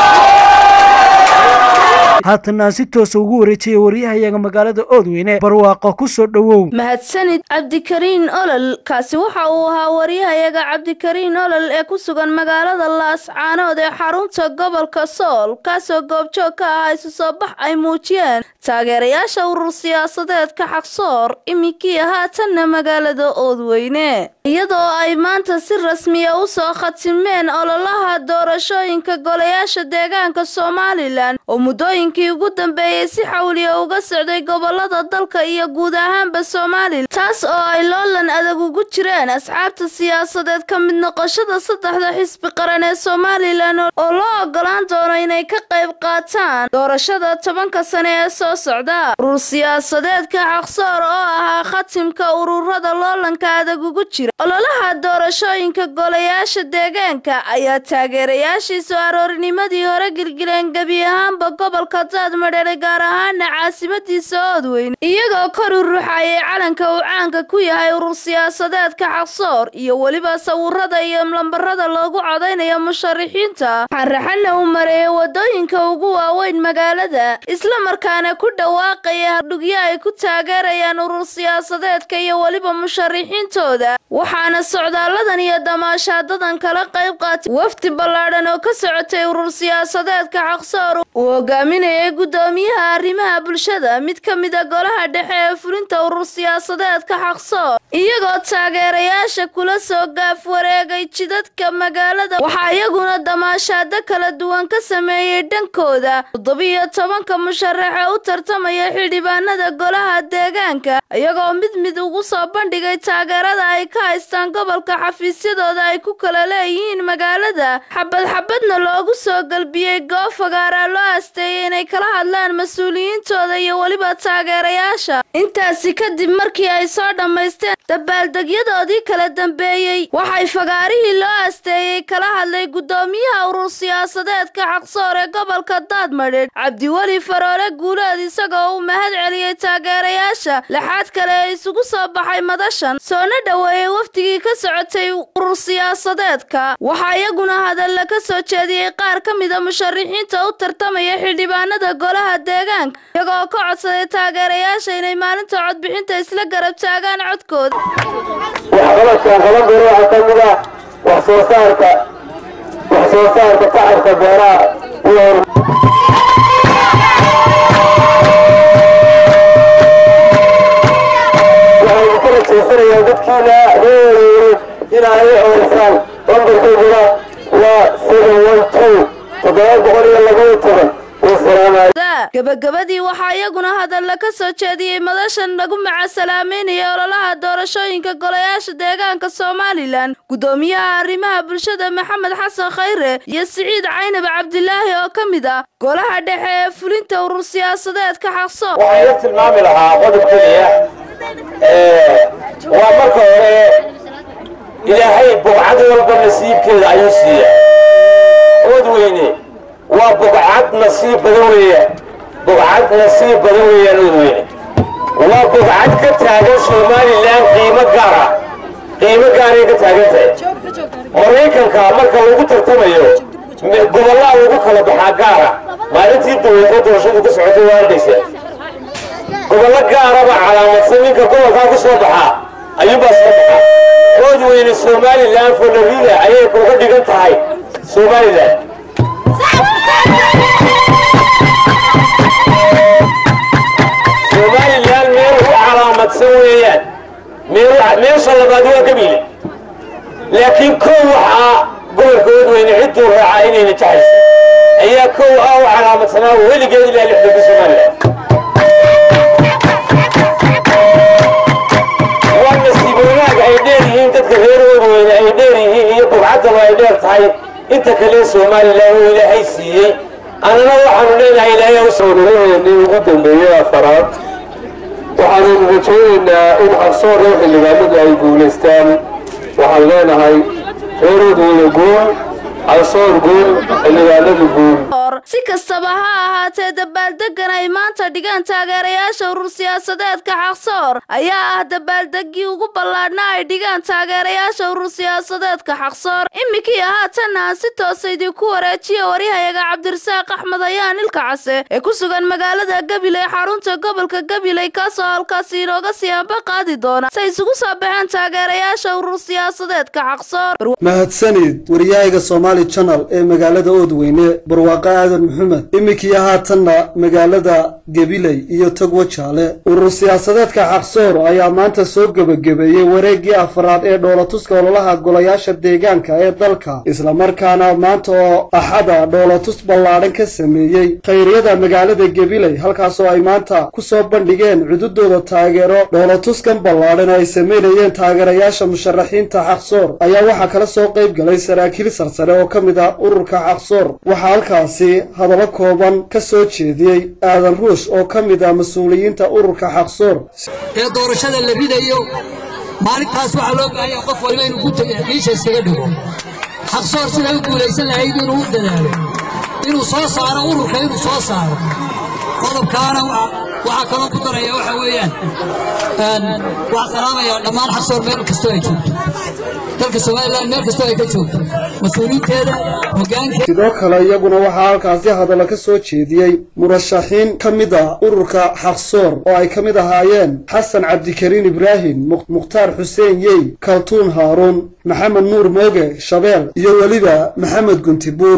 haatana si toosa ugu wareejiyay waryahayaga magaalada oodweyne barwaaqo ku soo dhowow mahadsanid cabdikariin olol kaasi waxa uu ahaa waryahayaga cabdikariin olol ee ku sugan magaalada laascaanood ee xarunta gobolka sool kaasoo goobjoog ka ah isu soo bax ay muujiyeen taageerayaasha urur siyaasadeedka xaqsoor iminkii haatanna magaalada oodweyne iyadoo ay maanta si rasmiya u soo khatimeen ololaha doorashooyinka golayaasha deegaanka somalilan oo muddooyinkii ugu dambeeyey si xawliya uga socday gobolada dalka iyo guud ahaanba somalilan taas oo ay loolan adag ugu jireen asxaabta siyaasadeed ka mid noqoshada saddexda xisbi qaran ee somalilan oo loo ogolaan doono inay ka qayb qaataan doorashada tobanka sane ee soo socda urur siyaasadeedka xaqsoor oo ahaa khatimka ururada loolanka adag ugu jira ololaha doorashooyinka golayaasha deegaanka ayaa taageerayaashiisu aroorinimadii hore gilgileen gebi ahaanba gobolka daadmadheere gaar ahaana caasimadiisa oodweyne iyagoo kor u ruxayay calanka uu caanka ku yahay urur siyaasadeedka xaqsoor iyo weliba sawirada iyo lambarada loogu codaynayo musharixiinta xanraxana uu mareeyay wadooyinka ugu waaweyn magaalada islamarkaana ku dhawaaqaya hardhugyo ay ku taageerayaan urur siyaasadeedka iyo weliba musharixiintooda waxaana socdaaladan iyo damaashaadadan kala qayb qaatay wafdi ballaadhan oo ka socotay urur siyaasadeedka xaqsoor uu hogaaminayay guddoomiyaha arrimaha bulshada mid ka mida golaha dhexe ee fulinta urur siyaasadeedka xaqsoor iyagoo taageerayaasha kula soo gaaf wareegay jidadka magaalada waxaa iyaguna damaashaado kala duwan ka sameeyey dhankooda toddobiyo tobanka musharaxe u tartamaya xildhibaanada golaha deegaanka iyagoo mid mid ugu soo bandhigay taageerada ay ka haystaan gobolka xafiisyadooda ay ku kala leeyihiin magaalada xabad xabadna loogu soo galbiyey goob fagaaraa loo asteeyay inay kala hadlaan mas-uuliyiintooda iyo weliba taageerayaasha intaasi kadib markii ay soo dhammaysteen dabaaldegyadoodii kala dambeeyey waxay fagaarihii loo asteeyey kala hadlay guddoomiyaha urur siyaasadeedka xaqsoor ee gobolka daadmadheedh cabdiweli faroole guuleed isagoo uu mahad celiyey taageerayaasha lixaad kale ee isugu soo baxay madashan soona dhoweeyey wafdigii ka socotay urur siyaasadeedka waxaa iyaguna hadalla ka soo jeediyey qaar ka mida musharixiinta u tartamaya xildhibaanada golaha deegaanka iyagoo ka codsaday taageerayaasha inay maalinta codbixinta isla garab taagaan codkooda waxqabadkan qaban doono waxaa ka mid ah wax soo saarka wax soo saarka tacabka beeraha iyo waxaynu ku rajaysanayaa dadkiina reereere inay u codaysaan lambarkooduna waa seven one two toddoba boqol iyo labaiyo toban wasalaamayo gabagabadii waxaa iyaguna hadalla ka soo jeediyey madashan lagu macasalaameynaya ololaha doorashooyinka golayaasha deegaanka somalilan guddoomiyaha arrimaha bulshada maxamed xasan khayre iyo siciid caynab cabdilaahi oo ka mid ah golaha dhexe ee fulinta urur siyaasadeedka xaqsoor waxaan la tilmaami lahaa qodob keliya waa marka hore ilaahay bogcad walba nasiibkeeda ayuu siiya ood weyne waa bogcad nasiib badan weeyaan bogcad nasiib badan weeyaan ood weyne waa bogcad ka taagan somalilan qiimo gaara qiimo gaaray ka taagan tahay maraykanka marka lagu tartamayo gobollaa lagu kala baxaa gaara maalintii daweyta doorashadu ka socotay waa arkaysa gobollo gaaraba calaamadsan ninka gobolkaa ku soo baxaa ayuunbaa soo baxaa ood weyne somalilan fonarida ayay kuga dhigan tahay somalilan somalilan meel u calaamadsan weeyaan meesha labaad waa gabiile laakiin kow waxaa gobolka oodweyne cidduu raacaa inayna jexaysa ayaa kow ah u calaamadsanaa weligeed ilaa lixdanka somalilan leenahay inta kale somalilan oo ilaahay siiyey annana waxaanu leenahay ilaahay soonaheennii ugu dambeeyey afaraad waxaanaynu rajaynaynaa in xaqsoorka xildhibaanadu ay guulaystaan waxaan leenahay reeroodooda guul xaqsoor guul xildhibaanadu guul si kastaba ha ahaatee dabaaldegan ay maanta dhigaan taageerayaasha urur siyaasadeedka xaqsoor ayaa ah dabaaldegii ugu ballaadhna ay dhigaan taageerayaasha urur siyaasadeedka xaqsoor iminkii haatanna aan si toosa idinku wareejiya waryahayaga cabdirasaaq axmed ayaan ilka case ee ku sugan magaalada gabiley xarunta gobolka gabiley kaasoo halkaasi inooga siyaaba qaadi doona say isugu soo baxeen taageerayaasha urur siyaasadeedka xaqsoor mahadsanid waryahaga somaali janal ee magaalada oodweyne barwaaqo aadan maxamed iminkii haatanna magaalada gabiley iyo togwa jaale urur siyaasadeedka xaqsoor ayaa maanta soo gebagabeeyey wareeggii afraad ee dhoolatuska ololaha golayaasha deegaanka ee dalka islamarkaana maanta oo axada dhoolatus ballaadhan ka sameeyey khayriyada magaalada gabiley halkaasoo ay maanta ku soo bandhigeen cududooda taageero dhoolatuskan ballaadhan ay sameynayeen taageerayaasha musharaxiinta xaqsoor ayaa waxaa kala soo qayb galay saraakiil sarsare oo ka mid ah ururka xaqsoor waxaa halkaasi hadallo kooban ka soo jeediyey aadan ruush oo ka mid ah mas-uuliyiinta ururka xaqsoor ee doorashada la ridayo maalintaas waxaa loo baahanya qof walba inuu gutaga xiisha iskaga dhigo xaqsoor siday u guulaysan lahayd inuu u dadaalo inuu soo saaro ururka inuu soo saaro qodobkaana waxaa kaloo ku daraya waxa weeyaan waxaa salaamaya dhammaan xaqsoor meel kastoo ay joogto dalka somalilan meel kastoo ay ka joogto mas-uuliyiinteeda hogaankeeda sidoo kale iyaguna waxaa halkaasi hadallo ka soo jeediyey murashaxiin ka mid ah ururka xaqsoor oo ay ka mid ahaayeen xasan cabdikariin ibraahim mukhtaar xuseen yey kaltuun haaruun maxamed nuur mooge shabeel iyo weliba maxamed guntibuur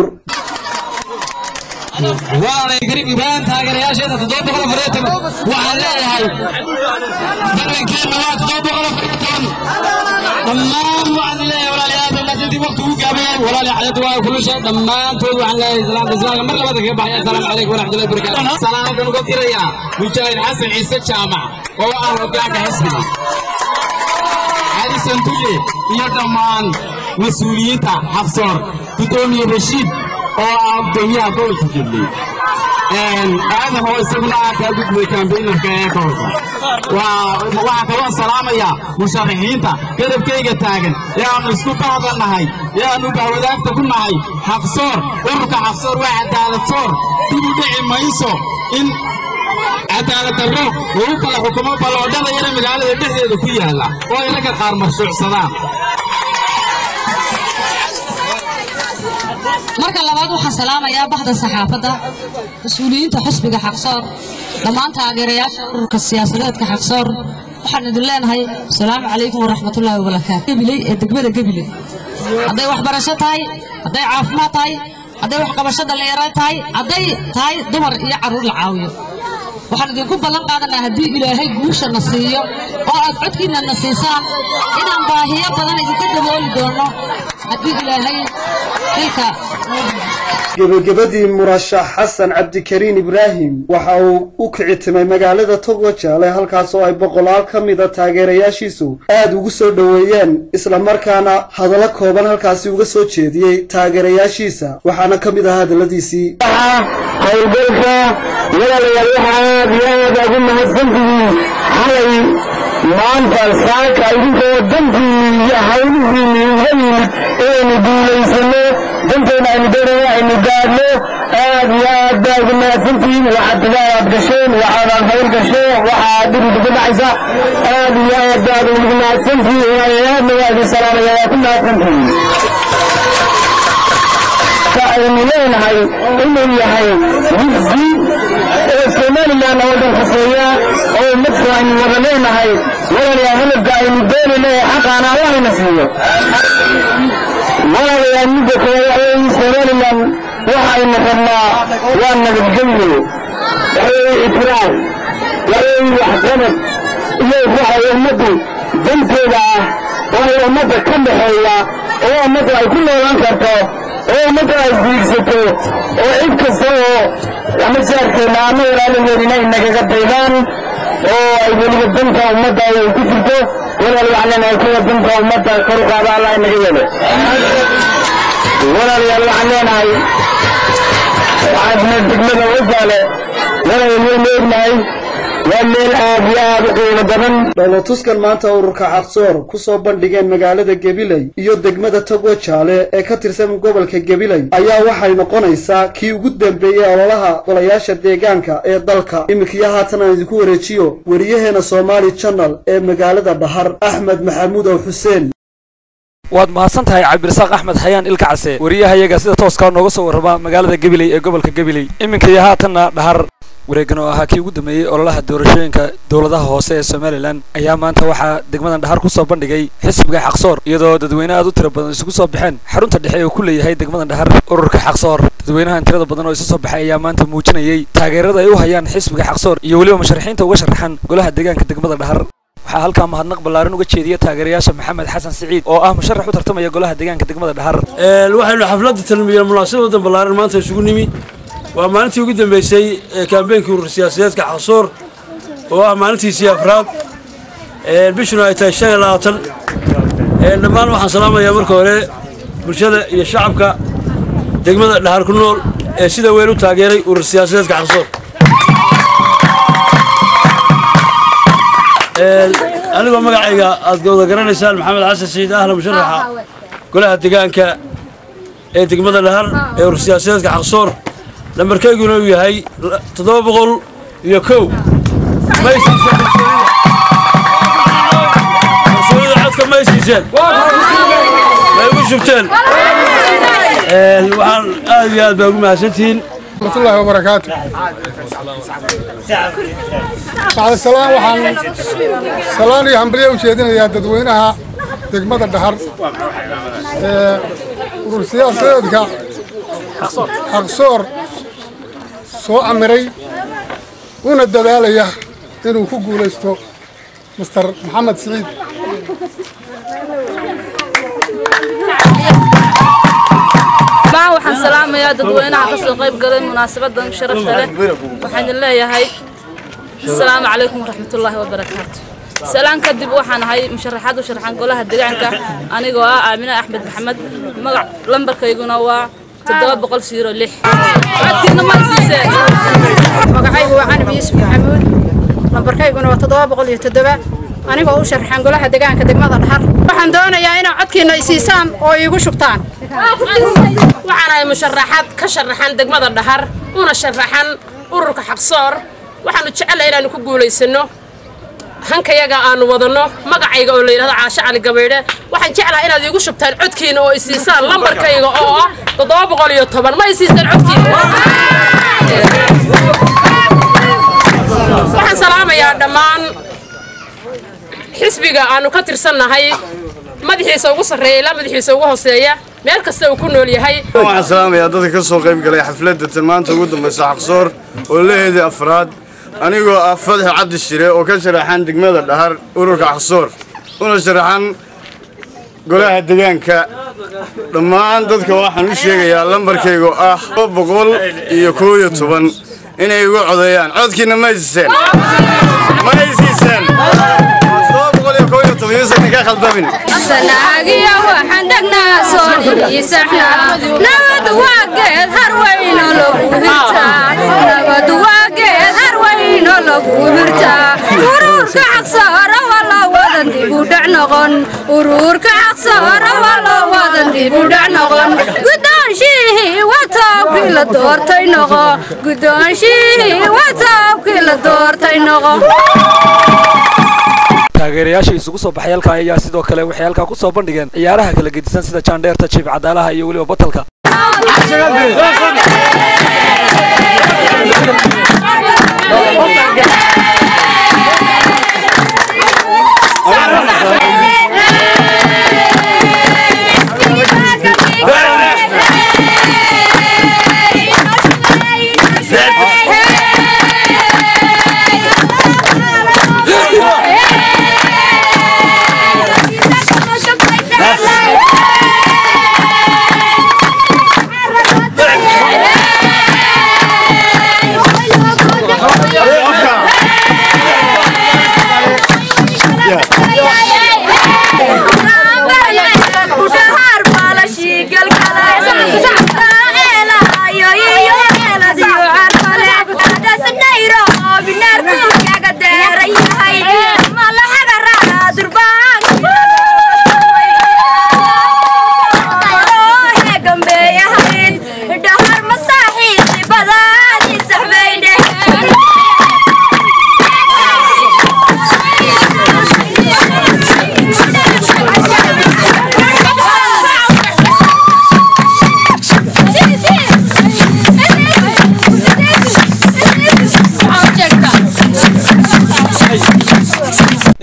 waalay garib ibraahim taageerayaasheeda toddoba boqol afar iyo toban waxaan leeyahay barnankeenna waa toddoba boqol afar iyo toban dhammaan waxaan leeyahay walaalayaal dhammaantii waqti ugu gaabayay walaalayaal xayadu waa kulusha dhammaantood waxaan leeyahay salaamta islaamka mar labada kaga baxaya asalaamu calaykum waraxmatullahi wabarakaatu salaamadan uga dirayaa mujaahid xasan ciise jaamac oo ah hogaanka xisbiga xarisan tuye iyo dhammaan mas-uuliyiinta xabsoor gudoomiye rashiid oo ah gudoomiyaha gobolka jubbaland aadan oo isaguna ah kaa gudbay kambeynarka ee gobolka waxaa kaloo salaamaya musharaxiinta garabkayga taagan ee aanu isku bahdannahay ee aanu bahwadaagta ku nahay xaqsoor ururka xaqsoor waa cadaaladsoor dib u dhici mayso in cadaalad darro lagu kala xukumo balloodhada yara magaalada dhexdeeda ku yaalla oo ay ragga qaar marshuucsadaan marka labaad waxaan salaamayaa bahda saxaafadda mas-uuliyiinta xusbiga xaqsoor dhammaan taageerayaasha ururka siyaasadeedka xaqsoor waxaan idin leenahay asalaamu calaykum waraxmatullaahi wabarakaatu gabiley ee degmada gabiley hadday waxbarasho tahay hadday caafimaad tahay hadday waxqabasho dhallinyaro tahay hadday tahay dumar iyo carruur la caawiyo waxaan idinku ballan qaadanaa haddii ilaahay guusha na siiyo oo aad codkiinna na siisaan inaan baahiyo badan idinka dabooli doono haddii ilaahay xilka gebagabadii murashax xasan cabdikariin ibraahim waxa uu u kicitimay magaalada togwa jaale halkaas oo ay boqolaal ka mida taageerayaashiisu aad ugu soo dhoweeyeen islamarkaana hadallo kooban halkaasi uga soo jeediyey taageerayaashiisa waxaana ka mid ahaa hadalladiisii howlgalka walaalayaal waxa aad iyo aad ugu mahadsantihiin xalay maanta saaka idinkoo dantiinni iyo hawlihiinni uga yimid inaynu guulaysano danteena aynu doonaya aynu gaadno aad iyo aad baa ugu mahadsantihiin waxaad tidaadaad gasheen waxaadaan hawl gasheen waxaad dhiriga ku dhacaysa aad iyo aad baad ugu mahadsantihiin walaalayaadna waa idin salaamaya waa ku mahadsantihiin aynu leenahay inuu yahay wigsi ee somalilan oo dhan khuseeya oo ummadku aynu wada leenahay walaalayaa hadalka aynu doonayna ee xaqaana allahayna siiyo walaalayaa midda kale waxweeye somalilan waxaynu rabnaa waa nabadgelyo waxweeye itiraaf waxweeye waxqabad iyo waxay ummaddu danteeda ah waxay ummadda ka dhaxeeya oo ummaddu ay ku noolaan karto oo ummadda ay diigsato oo cid kasta oo ama jaarkeenna ama walaalaheedina ay nagaga daydaan oo ay weliba danta ummadda ay ku jirto walaal waxaan leenahay kuwa danta ummadda kor u qaada allah inaga yeelo walaalayaal waxaan leenahay waxaasna degmada wajaale walaalayaal waynu ognahay waa meel aad iyo aad u qiimo badan dholotuskan maanta ururka xaqsoor ku soo bandhigeen magaalada gabiley iyo degmada togwa jaale ee ka tirsan gobolka gabiley ayaa waxay noqonaysaa kii ugu dambeeyey ololaha golayaasha deegaanka ee dalka iminkiyo haatan aan idinku wareejiyo wariyaheena somaali channel ee magaalada dhahar axmed maxamuud ow xuseen waad mahadsan tahay cabdirasaaq axmed xayaan ilka case wariyahayaga sida tooskaa nooga soo warrama magaalada gabiley ee gobolka gabiley iminka iyo haatanna dhahar wareegan oo ahaa kii ugu dambeeyey ololaha doorashooyinka dowladaha hoose ee somalilan ayaa maanta waxaa degmadan dhahar ku soo bandhigay xisbiga xaqsoor iyadoo dadweyne aad u tiro badan isugu soo baxeen xarunta dhexe ee uu ku leeyahay degmadan dhahar ururka xaqsoor dadweynahan tirada badan oo isu soo baxay ayaa maanta muujinayay taageerada ay u hayaan xisbiga xaqsoor iyo weliba musharaxiinta uga sharaxan golaha deegaanka degmada dhahar waxaa halkaa mahadnaq ballaaran uga jeediya taageerayaasha maxamed xasan siciid oo ah musharax u tartamaya golaha deegaanka degmada dhahar waxaynu xafladda talmiya munaasabadan ballaaran maanta isugu nimi waa maalintii ugu dambeysay ee kaambeenkii urur siyaasadeedka xaqsoor oo ah maalintiisii afraad bishuna ay tahay shan iyo labaatan dhammaan waxaan salaamayaa marka hore bulshada iyo shacabka degmada dhahar ku nool ee sida weyn u taageeray urur siyaasadeedka xaqsoor anigoo magacayga aad wada garanaysaan maxamed xasan siciid ahla musharaxa golaha deegaanka ee degmada dhahar ee urur siyaasadeedka xaqsoor lambarkayguna uu yahay toddoba boqol iyo kow kalsoonida codka may siiseen may ugu shubteen waxaan aad iyo aad baa ugu mahadsantihiin ورحمة الله وبركاته بعد السلام وحن سلام يا همبليه وشيدنا يا ددوينها دقمة الدهر ورسيا سيدك حقصور سو أمري ونا الدلالية إنه كوكو ليستو مستر محمد سعيد baan waxaan salaamayaa dadweynaha ka soo qayb galay munaasabadan sharafta leh waxaan leeyahay asalaamu calaykum waraxmatullaahi wabarakaatu salaan kadib waxaan ahay musharaxaad u sharaxan golaha deegaanka anigoo ah aamine axmed maxamed magac lambarkayguna waa toddoba boqol siiro lix codkiina ma siiseen magacaygu waa canab yuusuf maxamuud lambarkayguna waa toddoba boqol iyo toddoba anigoo u sharaxan golaha deegaanka degmada dhahar waxaan doonayaa inaad codkiina isiisaan oo iigu shubtaan waxaan ahay musharaxaad ka sharaxan degmada dhahar una sharaxan ururka xaqsoor waxaanu jecelahay inaanu ku guulaysano hankayaga aanu wadanno magacayga oo la yidhahdo caasho cali gabaydhe waxaan jeclahay inaad iigu shubtaan codkiina oo isiisaan lambarkayga oo ah toddoba boqol iyo toban ma isiisaan codkiina waxaan salaamayaa dhammaan xisbiga aanu ka tirsannahay madaxiisa ugu sarreeya ilaa madaxiisa ugu hooseeya meel kasta uu ku nool yahay waxaan salaamayaa dadka ka soo qayb galay xafladda tan maanta ugu dambaysa xaqsoor oo laheedii afraad anigoo ah fadxi cabdi shire oo ka sharaxan degmada dhahar ururka xaqsoor una sharaxan golaha deegaanka dhammaan dadka waxaan u sheegayaa lambarkaygu ah boqol iyo koo iyo toban inay igu codeeyaan codkiina ma isiiseen ma isiiseen sanaagiya waxaan degnaa soo dhiisaxnaa nabad waa geed harwayno lagu hirtaa nabad waa geed harwayno lagu hirtaa ururka xaqsoora waa loo wadan dib u dhac noqon ururka xaqsoora waa loo wadan dib u dhac noqon guddoonshihii wataabkii la doortay noqo guddoonshihii wataabkii la doortay noqo taageerayaasha isugu soo baxay halkaa ayaa sidoo kale waxay halkaa ku soo bandhigeen ciyaaraha kala gedisan sida jaandheerta jiif cadaalaha iyo weliba batalka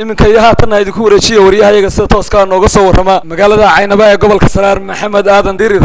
iminka iyo haatanna idinku wareejiya waryahayaga sida tooska nooga soo warrama magaalada caynaba ee gobolka saraar maxamed aadan dirir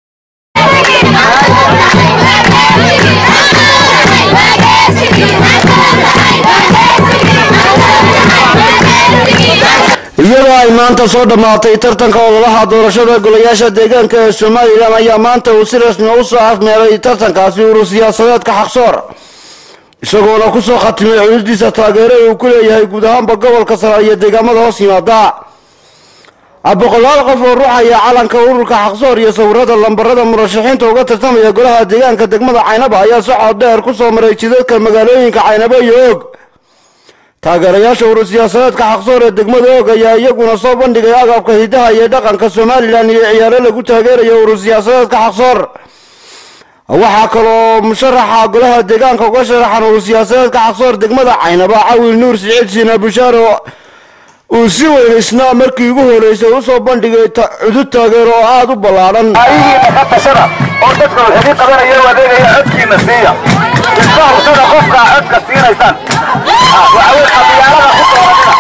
iyadoo ay maanta soo dhammaatay tartanka ololaha doorashada golayaasha deegaanka ee somalilan ayaa maanta uu si rasmi u soo afmeeray tartankaasi urur siyaasadeedka xaqsoor isagoona kusoo khatimay xuduudiisa taageero uu ku leeyahay guud ahaanba gobolka sare iyo deegaamada hoos yimaada boqolaal qof oo ruuxaya calanka ururka xaqsoor iyo sawirada lambarada murashaxiinta uga tartamaya golaha deegaanka degmada caynaba ayaa socod dheer kusoo maray jidadka magaalooyinka caynabo iyo og taageerayaasha urur siyaasadeedka xaqsoor ee degmada og ayaa iyaguna soo bandhigay agabka hidaha iyo dhaqanka somalilan iyo ciyaaro lagu taageerayo urur siyaasadeedka xaqsoor waxaa kaloo musharaxa golaha deegaanka uga sharaxan urur siyaasadeedka xaqsoor degmada caynaba cawil nuur siciid siina bushaaro uu si weyn isna markii ugu horeysay usoo bandhigay cudud taageero oo aada u ballaadhan ka tashada oo dadka waxidii qabanaya u adeegaya codkiina siiya iska hubsada qofka codka siinaysaan waxawey qabiyaarada ku dooranina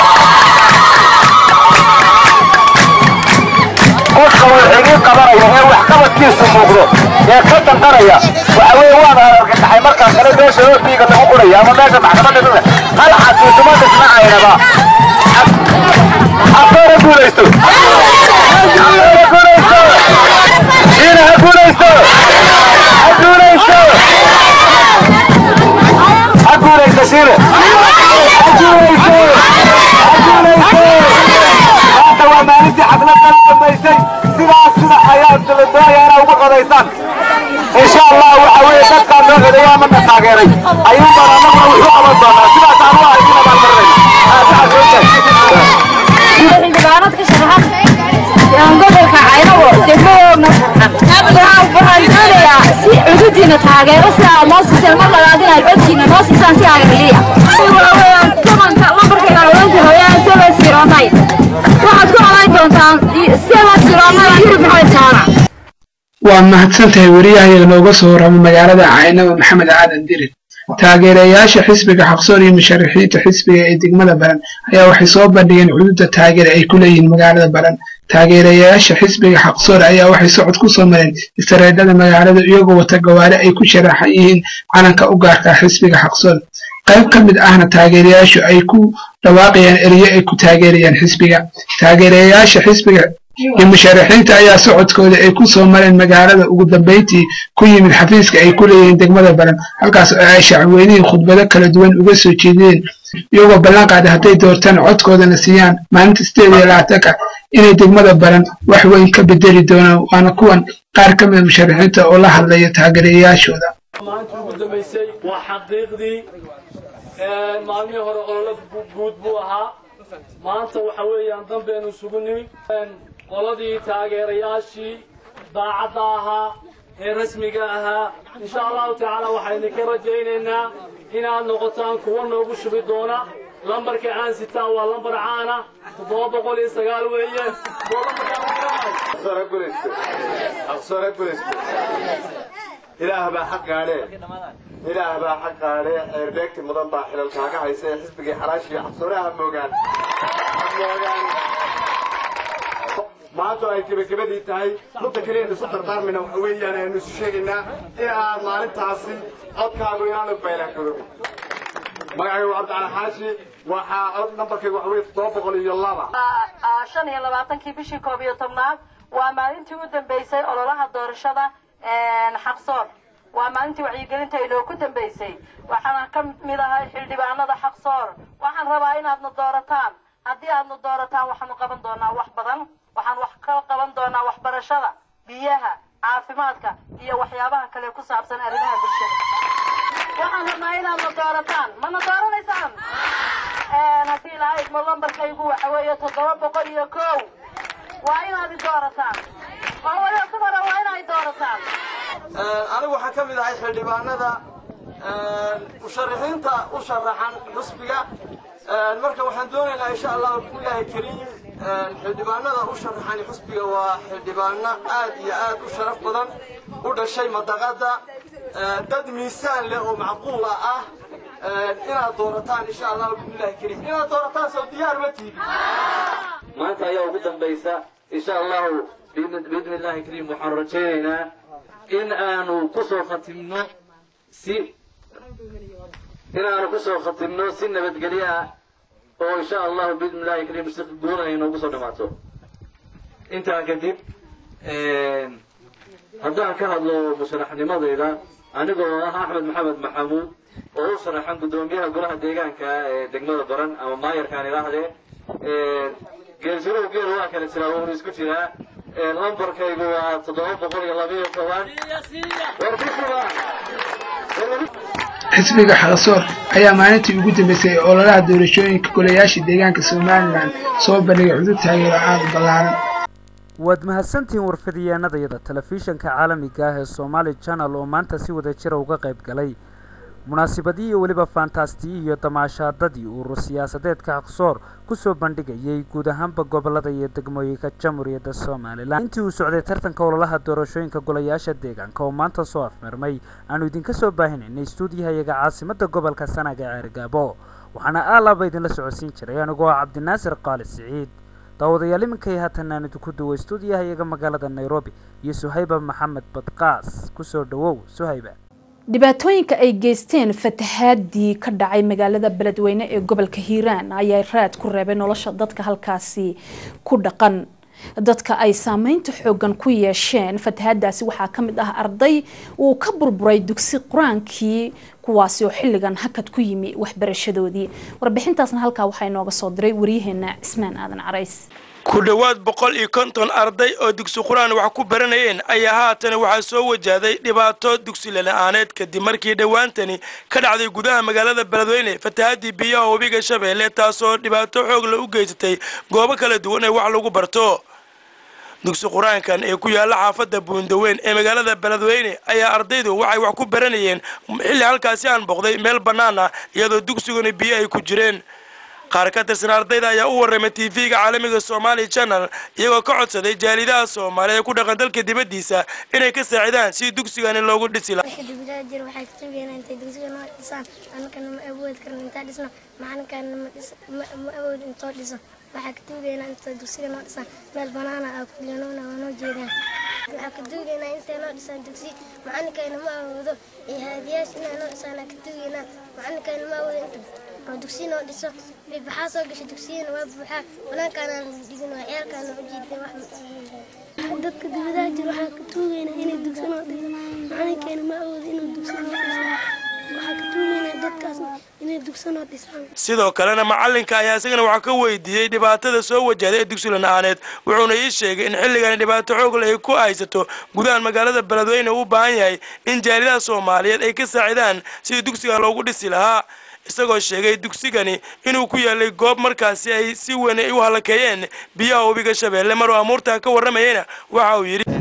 qofka waxidii qabanaya ee waxqabadkiisu muuqdo ee ka danqanaya waxa weye waad argagaxay markaa kale meesha ootiiga lagu qoraya ama meesha maxkamadda dhule hal xasiisuma dhisna aynaba afeera guulaysto afeera guulaysto shiina ha guulaysto ha guulaysto ha guulaysto shiine ha guulaysto ha guulaysto maanta waa maalintii xafladda la dambaysay sidaas sida ayaa dabadoonaya inaa ugu qodaysaan insha allah waxa weeye dadkaa noo codeeya ama na taageeray ayuun baan annaguna wuxuu qaban doonaa sidaas aan u arkina baan marnayna xildhibaanad ka sharaxan gobolka caynabo degmadoodna waxaan doonayaa si cududiina taageero si aad noo siiseen mar labaad inaad codkiina noo siisaan si agaliya tobanka lambarkayga odanka hooyaan seba siroonay waxaad ku odan doontaan seba siroonay yurub maxamed jaamac waa mahadsantahay wariyahayaga nooga soo warrama magaalada caynaba maxamed aadan dirir taageerayaasha xisbiga xaqsoor iyo musharaxiinta xisbiga ee degmada baran ayaa waxay soo bandhigeen xuduudda taageera ay ku leeyihiin magaalada baran taageerayaasha xisbiga xaqsoor ayaa waxay socod ku soo mareen istareedhada magaalada iyagoo wata gawaari ay ku sharaxan yihiin calanka u gaarka xisbiga xaqsoor qayb ka mid ahna taageerayaashu ay ku dhawaaqayaan eriyo ay ku taageerayaan xisbiga taageerayaasha xisbiga iyo musharaxiinta ayaa socodkooda ay ku soo mareen magaalada ugu dambayntii ku yimid xafiiska ay ku leeyihiin degmada baran halkaas oo ay shacabweynihin khudbado kala duwan uga soo jeediyeen iyagoo ballan qaaday hadday doortaan codkoodana siiyaan maalinta sideed iyo labaatanka inay degmada baran wax weyn ka bedeli doonaan waana kuwan qaar ka mida musharaxiinta oo la hadlaya taageerayaashooda maanta ugu dambaysay waa xaqiiqdii maalmihii hore ololo guud buu ahaa maanta waxa weeyaan danbeenu isugu nimi qoladii taageerayaashii daacadda ahaa ee rasmiga ahaa insha allahu tacaala waxaynu ka rajaynaynaa inaad noqotaan kuwa noogu shubi doona lambarka aan sitaan waa lambar caana toddoba boqol iyo sagaal weeye ilaah baa xaq gaadhee ilaah baa xaq gaadhee eerbeegti mudan baa xilal kaaga haysa ee xisbigii xalaashii cabsoonaha moogaan maanta ay gebagabadii tahay mudda kaliya isu dardaarmayna waxa weeyaan aynu isu sheegaynaa in aad maalintaasi codkaagu inaanu baylaangaroobin magacaygu cabdicali xaashi waxaa cod nambarkaygu waxa weye toddoba boqol iyo laba shan iyo labaatankii bishii koob iyo tobnaad waa maalintii u dambeysay ololaha doorashada xaqsoor waa maalintii wacyigelinta inoo ku dambeysay waxaana ka mid ahay xildhibaanada xaqsoor waxaan rabaa inaadna doorataan haddii aadna doorataan waxaanu qaban doonaa wax badan waxaan wax ka qaban doonaa waxbarashada biyaha caafimaadka iyo waxyaabaha kale ku saabsan arrimaha bulshada waxaan rabnaa inaadna doorataan mana dooranaysaan haddii lahayd ma lambarkaygu waxa weeye toddoba boqol iyo kow waa inaad i doorataan oo waliba dumara waa inay doorataan anigu waxaan ka mid ahay xildhibaanada musharaxiinta u sharaxan xusbiga marka waxaan doonaynaa insha allahu bismillaahi kariim xildhibaanada u sharaxan xusbiga waa xildhibaano aad iyo aad u sharaf badan u dhashay madaqada dad miisaan leh oo macquula ah inaad doorataan insha allahu bismillahi kariim inaad doorataan soo diyaar ma tihin maanta ayaa ugu dambaysa insha allahu biidni illahi kariim waxaan rajaynaynaa in aanu kusoo khatimno si in aanu kusoo khatimno si nabadgelyo ah oo insha allahu biidni illahi kariim si guuna ay noogu soo dhamaato intaa kadib haddaan ka hadlo musharaxnimadayda anigoo ah axmed maxamed maxamuud oo u sharaxan guddoomiyaha golaha deegaanka ee degmada baran ama maayarkaan idhaahdee geelsuruhu geel waa kala jiraa wuuna isku jiraa lambarkaygu waa toddoba boqol iyo labiyo toban warbixuba xisbiga xaqsoor ayaa maalintii ugu dambeysay ee ololaha doorashooyinka golayaasha deegaanka somalilan soo bandhigay cudud taageero aad u ballaaran waad mahadsantihiin warfidiyeenadayada telefishanka caalamiga ah ee somaali channel oo maanta si wada jira uga qayb galay munaasibadii iyo weliba faantaastii iyo damaashaadadii urur siyaasadeedka xaqsoor kusoo bandhigayay guud ahaanba gobolada iyo degmooyinka jamhuuriyadda somalilan intii uu socday tartanka ololaha doorashooyinka golayaasha deegaanka oo maanta soo afmirmay aanu idinka soo baahinaynay stuudiyahayaga caasimada gobolka sanaga ee ceergaabo waxaana aalaaba idinla socodsiin jiray anigoo ah cabdinaasir qaali siciid daawadayaal iminkay haatan aan idinku duway stuudiyahayaga magaalada nairobi iyo suhayba maxamed badqaas kusoo dhawow suhayba dhibaatooyinka ay geysteen fatahaadii ka dhacay magaalada beledweyne ee gobolka hiiraan ayaa raad ku reebay nolosha dadka halkaasi ku dhaqan dadka ay saameynta xoogan ku yeesheen fatahaadaasi waxaa ka mid ah arday uu ka burburay dugsi qur-aankii kuwaasi oo xilligan hakad ku yimi waxbarashadoodii warbixintaasna halkaa waxaa inooga soo diray waryaheena cismaan aadan carays ku dhowaad boqol iyo konton arday oo dugsi qur-aan wax ku baranayeen ayaa haatan waxaa soo wajahday dhibaato dugsi lala-aaneed kadib markii dhowaantani ka dhacday gudaha magaalada beledweyne fatahaadii biyaha webiga shabeelle taasoo dhibaato xoog la u geysatay goobo kala duwan ee wax lagu barto dugsi qur-aankan ee ku yaalla xaafadda buundaweyn ee magaalada beledweyne ayaa ardaydu waxay wax ku baranayeen xilli halkaasi aan boqday meel bannaan ah iyadoo dugsiguna biyo ay ku jireen qaar ka tirsan ardayda ayaa u warramay tv-ga caalamiga somaali channel iyagoo ka codsaday jaalidaha soomaaliya ee ku dhaqan dalka dibaddiisa inay ka saacidaan si dugsigani loogu dhisi lahaa jir waxay ka sugayaan intay dugsiga noo dhisaan annagana ma awoodi karno intaa dhisno macalinkana ma awoodi intoo dhiso waxaa ka tuugaynaa inta dugsiga noo dhisaan meel banaana aa ku dhiganoona waa noo jeedaan waxaa ka tuugaynaa intay noo dhisaan dugsi macalinkayna ma awoodo iyo haadiyaasha inay noo dhisaan aa ka tuugaynaa macalinkayna ma awoodo inta oo dugsi noo dhiso waxaa soo gashay dugsiyana waa buuxaa banaankaana dhigin waa ciyaalkaana u jiiday wax dadka dibadaha jir waxaa ka tuugaynaa inay dugsi noo dhiso macalinkayna ma awoodo inuu dugsi noo dhiso waxaa ka tuugaynaa dadkaas inay dugsi noo dhisaan sidoo kalena macalinka ayaa isagana waxaa ka weydiiyey dhibaatada soo wajahday ee dugsi la-aaneed wuxuuna ii sheegay in xilligani dhibaato xoogle ay ku haysato gudahan magaalada beledweyne uu u baahan yahay in jaalidaha soomaaliyeed ay ka saacidaan sidii dugsigan loogu dhisi lahaa isagoo sheegay dugsigani inuu ku yaalay goob markaasi ay si weyn ay u halakeeyeen biyaha webiga shabeelle maruu amuurtaa ka warramayeyna waxa uu yidhi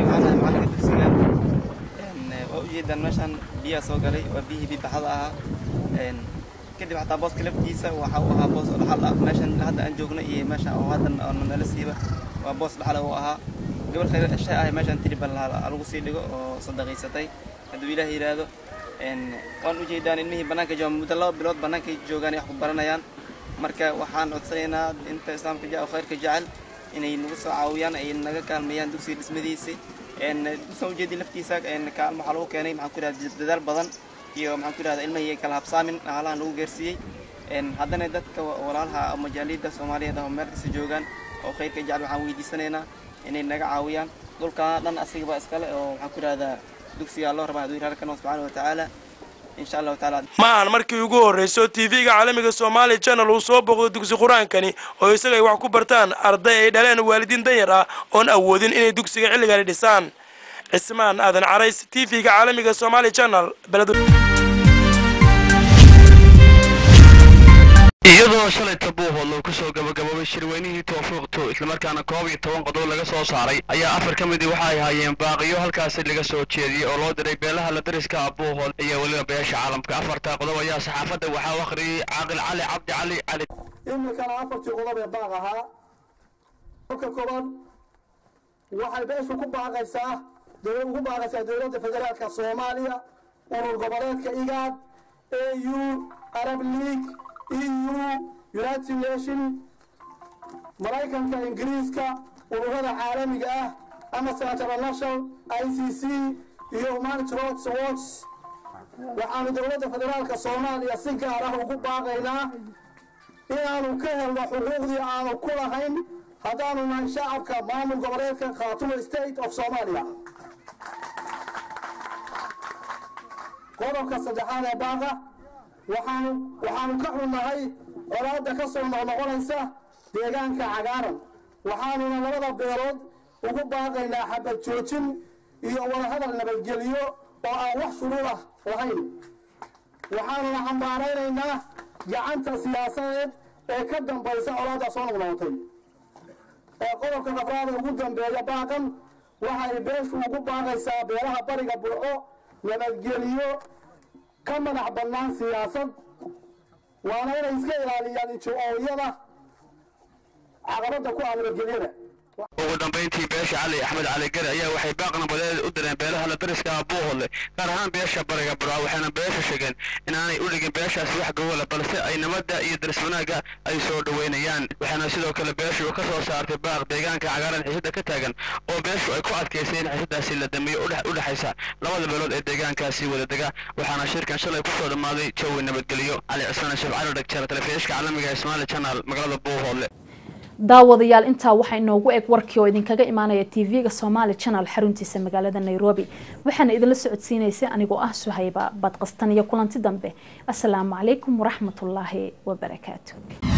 waa ujeedaan meeshaan biyaha soo galay waa biyihii bibaxada ahaa kadib xataa booska laftiisa waxa uu ahaa boos dhaxal ah meeshan hadda aan joogno iyo meesha oo hadda nala siiba waa boos dhaxal uu ahaa gabar khayr shay ah meeshaan tiribal lagu sii dhigo oo sadaqaysatay hadduu ilaah yidhaahdo waan ujeedaan ilmihii bannaanka jooga muddo laba bilood bannaankay joogaan ay wax ku baranayaan marka waxaan codsanaynaa inta islaamka ja khayrka jecel inay nagu soo caawiyaan ay naga kaalmeeyaan dugsiga dhismadiisi dusan ujeedi laftiisa kaalmo waxaa lagu keenay maxaan ku yidhahda dadaal badan iyo maxaan ku yidhahda ilmihii kala habsaamin halahan lagu gaarsiiyey haddana dadka walaalaha majaaliyadda soomaaliyeed oo meel kasta joogaan oo khayrka jecel waxaan weydiisanaynaa inay naga caawiyaan dhulkaa dhan asigaba iskale oo maxaan ku yidhahdaa dugsiga loo rabaa hadduu yidhahda kan subxaana wa tacaala insha allahu tacaala ma ahan markii ugu horreyso tv-ga caalamiga somaali channel uu soo booqdo dugsi qur-aankani oo isaga ay wax ku bartaan arday ay dhaleen waalidiin danyar ah oon awoodin inay dugsiga xilligani dhisaan cismaan aadan carays tv-ga caalamiga somaali channel beled iyadoo shalay tabuuhood loo kusoo gabagaboobay shirweynihii toofiiqtu islamarkaana koob iyo toban qodob laga soo saaray ayaa afar ka midii waxa ay haayeen baaqiyo halkaasi laga soo jeediyey oo loo diray beelaha la dariska abuuhood iyo weliba beesha caalamka afartaa qodob ayaa saxaafadda waxaa u akhriyey caaqil cali cabdi cali cali iminkana afartii qodob ee baaq ahaa kolka koobaad waxay beeshu ku baaqaysaa dowlad ugu baaqaysaa dowladda federaalka soomaaliya urur goboleedka igaad au arab league eu united nation maraykanka ingiriiska ururada caalamiga ah amnesty international i c c iyo humanity rights watch waxaanu dowladda federaalka soomaaliya si gaar ah ugu baaqaynaa inaanu ka helno xuquuqdii aanu ku lahayn haddaanu nahay shacabka maamul goboleedka khaatumo state of soomaaliya qodobka saddexaad ee baaqa waxaanu waxaanu ka xunnahay colaadda ka soo noqnoqonaysa deegaanka cagaaran waxaanuna labada beelood ugu baaqaynaa xabad joojin iyo wadahadal nabadgelyo oo aan wax shuruud ah lahayn waxaanuna cambaaraynaynaa gacanta siyaasadeed ee ka dambaysa colaadda soo noqnoqotay ee qodobka afraada ugu dambeeya baaqan waxay beeshu ugu baaqaysaa beelaha bariga burco nabadgeliyo ka madax bannaan siyaasad waana inay iska ilaaliyaan injo-ooyada caqabadda ku ah nabadgelyada ugu dambayntii beesha cali axmed cali gari ayaa waxay baaq nabadeed u direen beelaha la dariska ah buuhodle gaar ahaan beesha bariga burca waxayna beesha sheegeen inaanay u dhigin beeshaasi wax gowala balse ay nabadda iyo daris wanaagga ay soo dhoweynayaan waxaana sidoo kale beeshu ka soo saartay baaq deegaanka cagaaran xiisada ka taagan oo beeshu ay ku adkaysay in xiisadaasi la dameeyo u dhexaysa labada beelood ee deegaankaasi wadadega waxaana shirkan shalay ku soo dhammaaday jawi nabadgelyo cali cismaan sheef cali dhagjar telefishinka caalamiga ee somaali channel magaalada buuhoodle daawadayaal intaa waxaa inoogu eg warkii oo idinkaga imaanaya tv-ga somaali channel xaruntiisa magaalada nairobi waxaana idinla socodsiinaysay anigoo ah suhayba badqastan iyo kulanti dambe asalaamu calaykum waraxmatullaahi wabarakaatu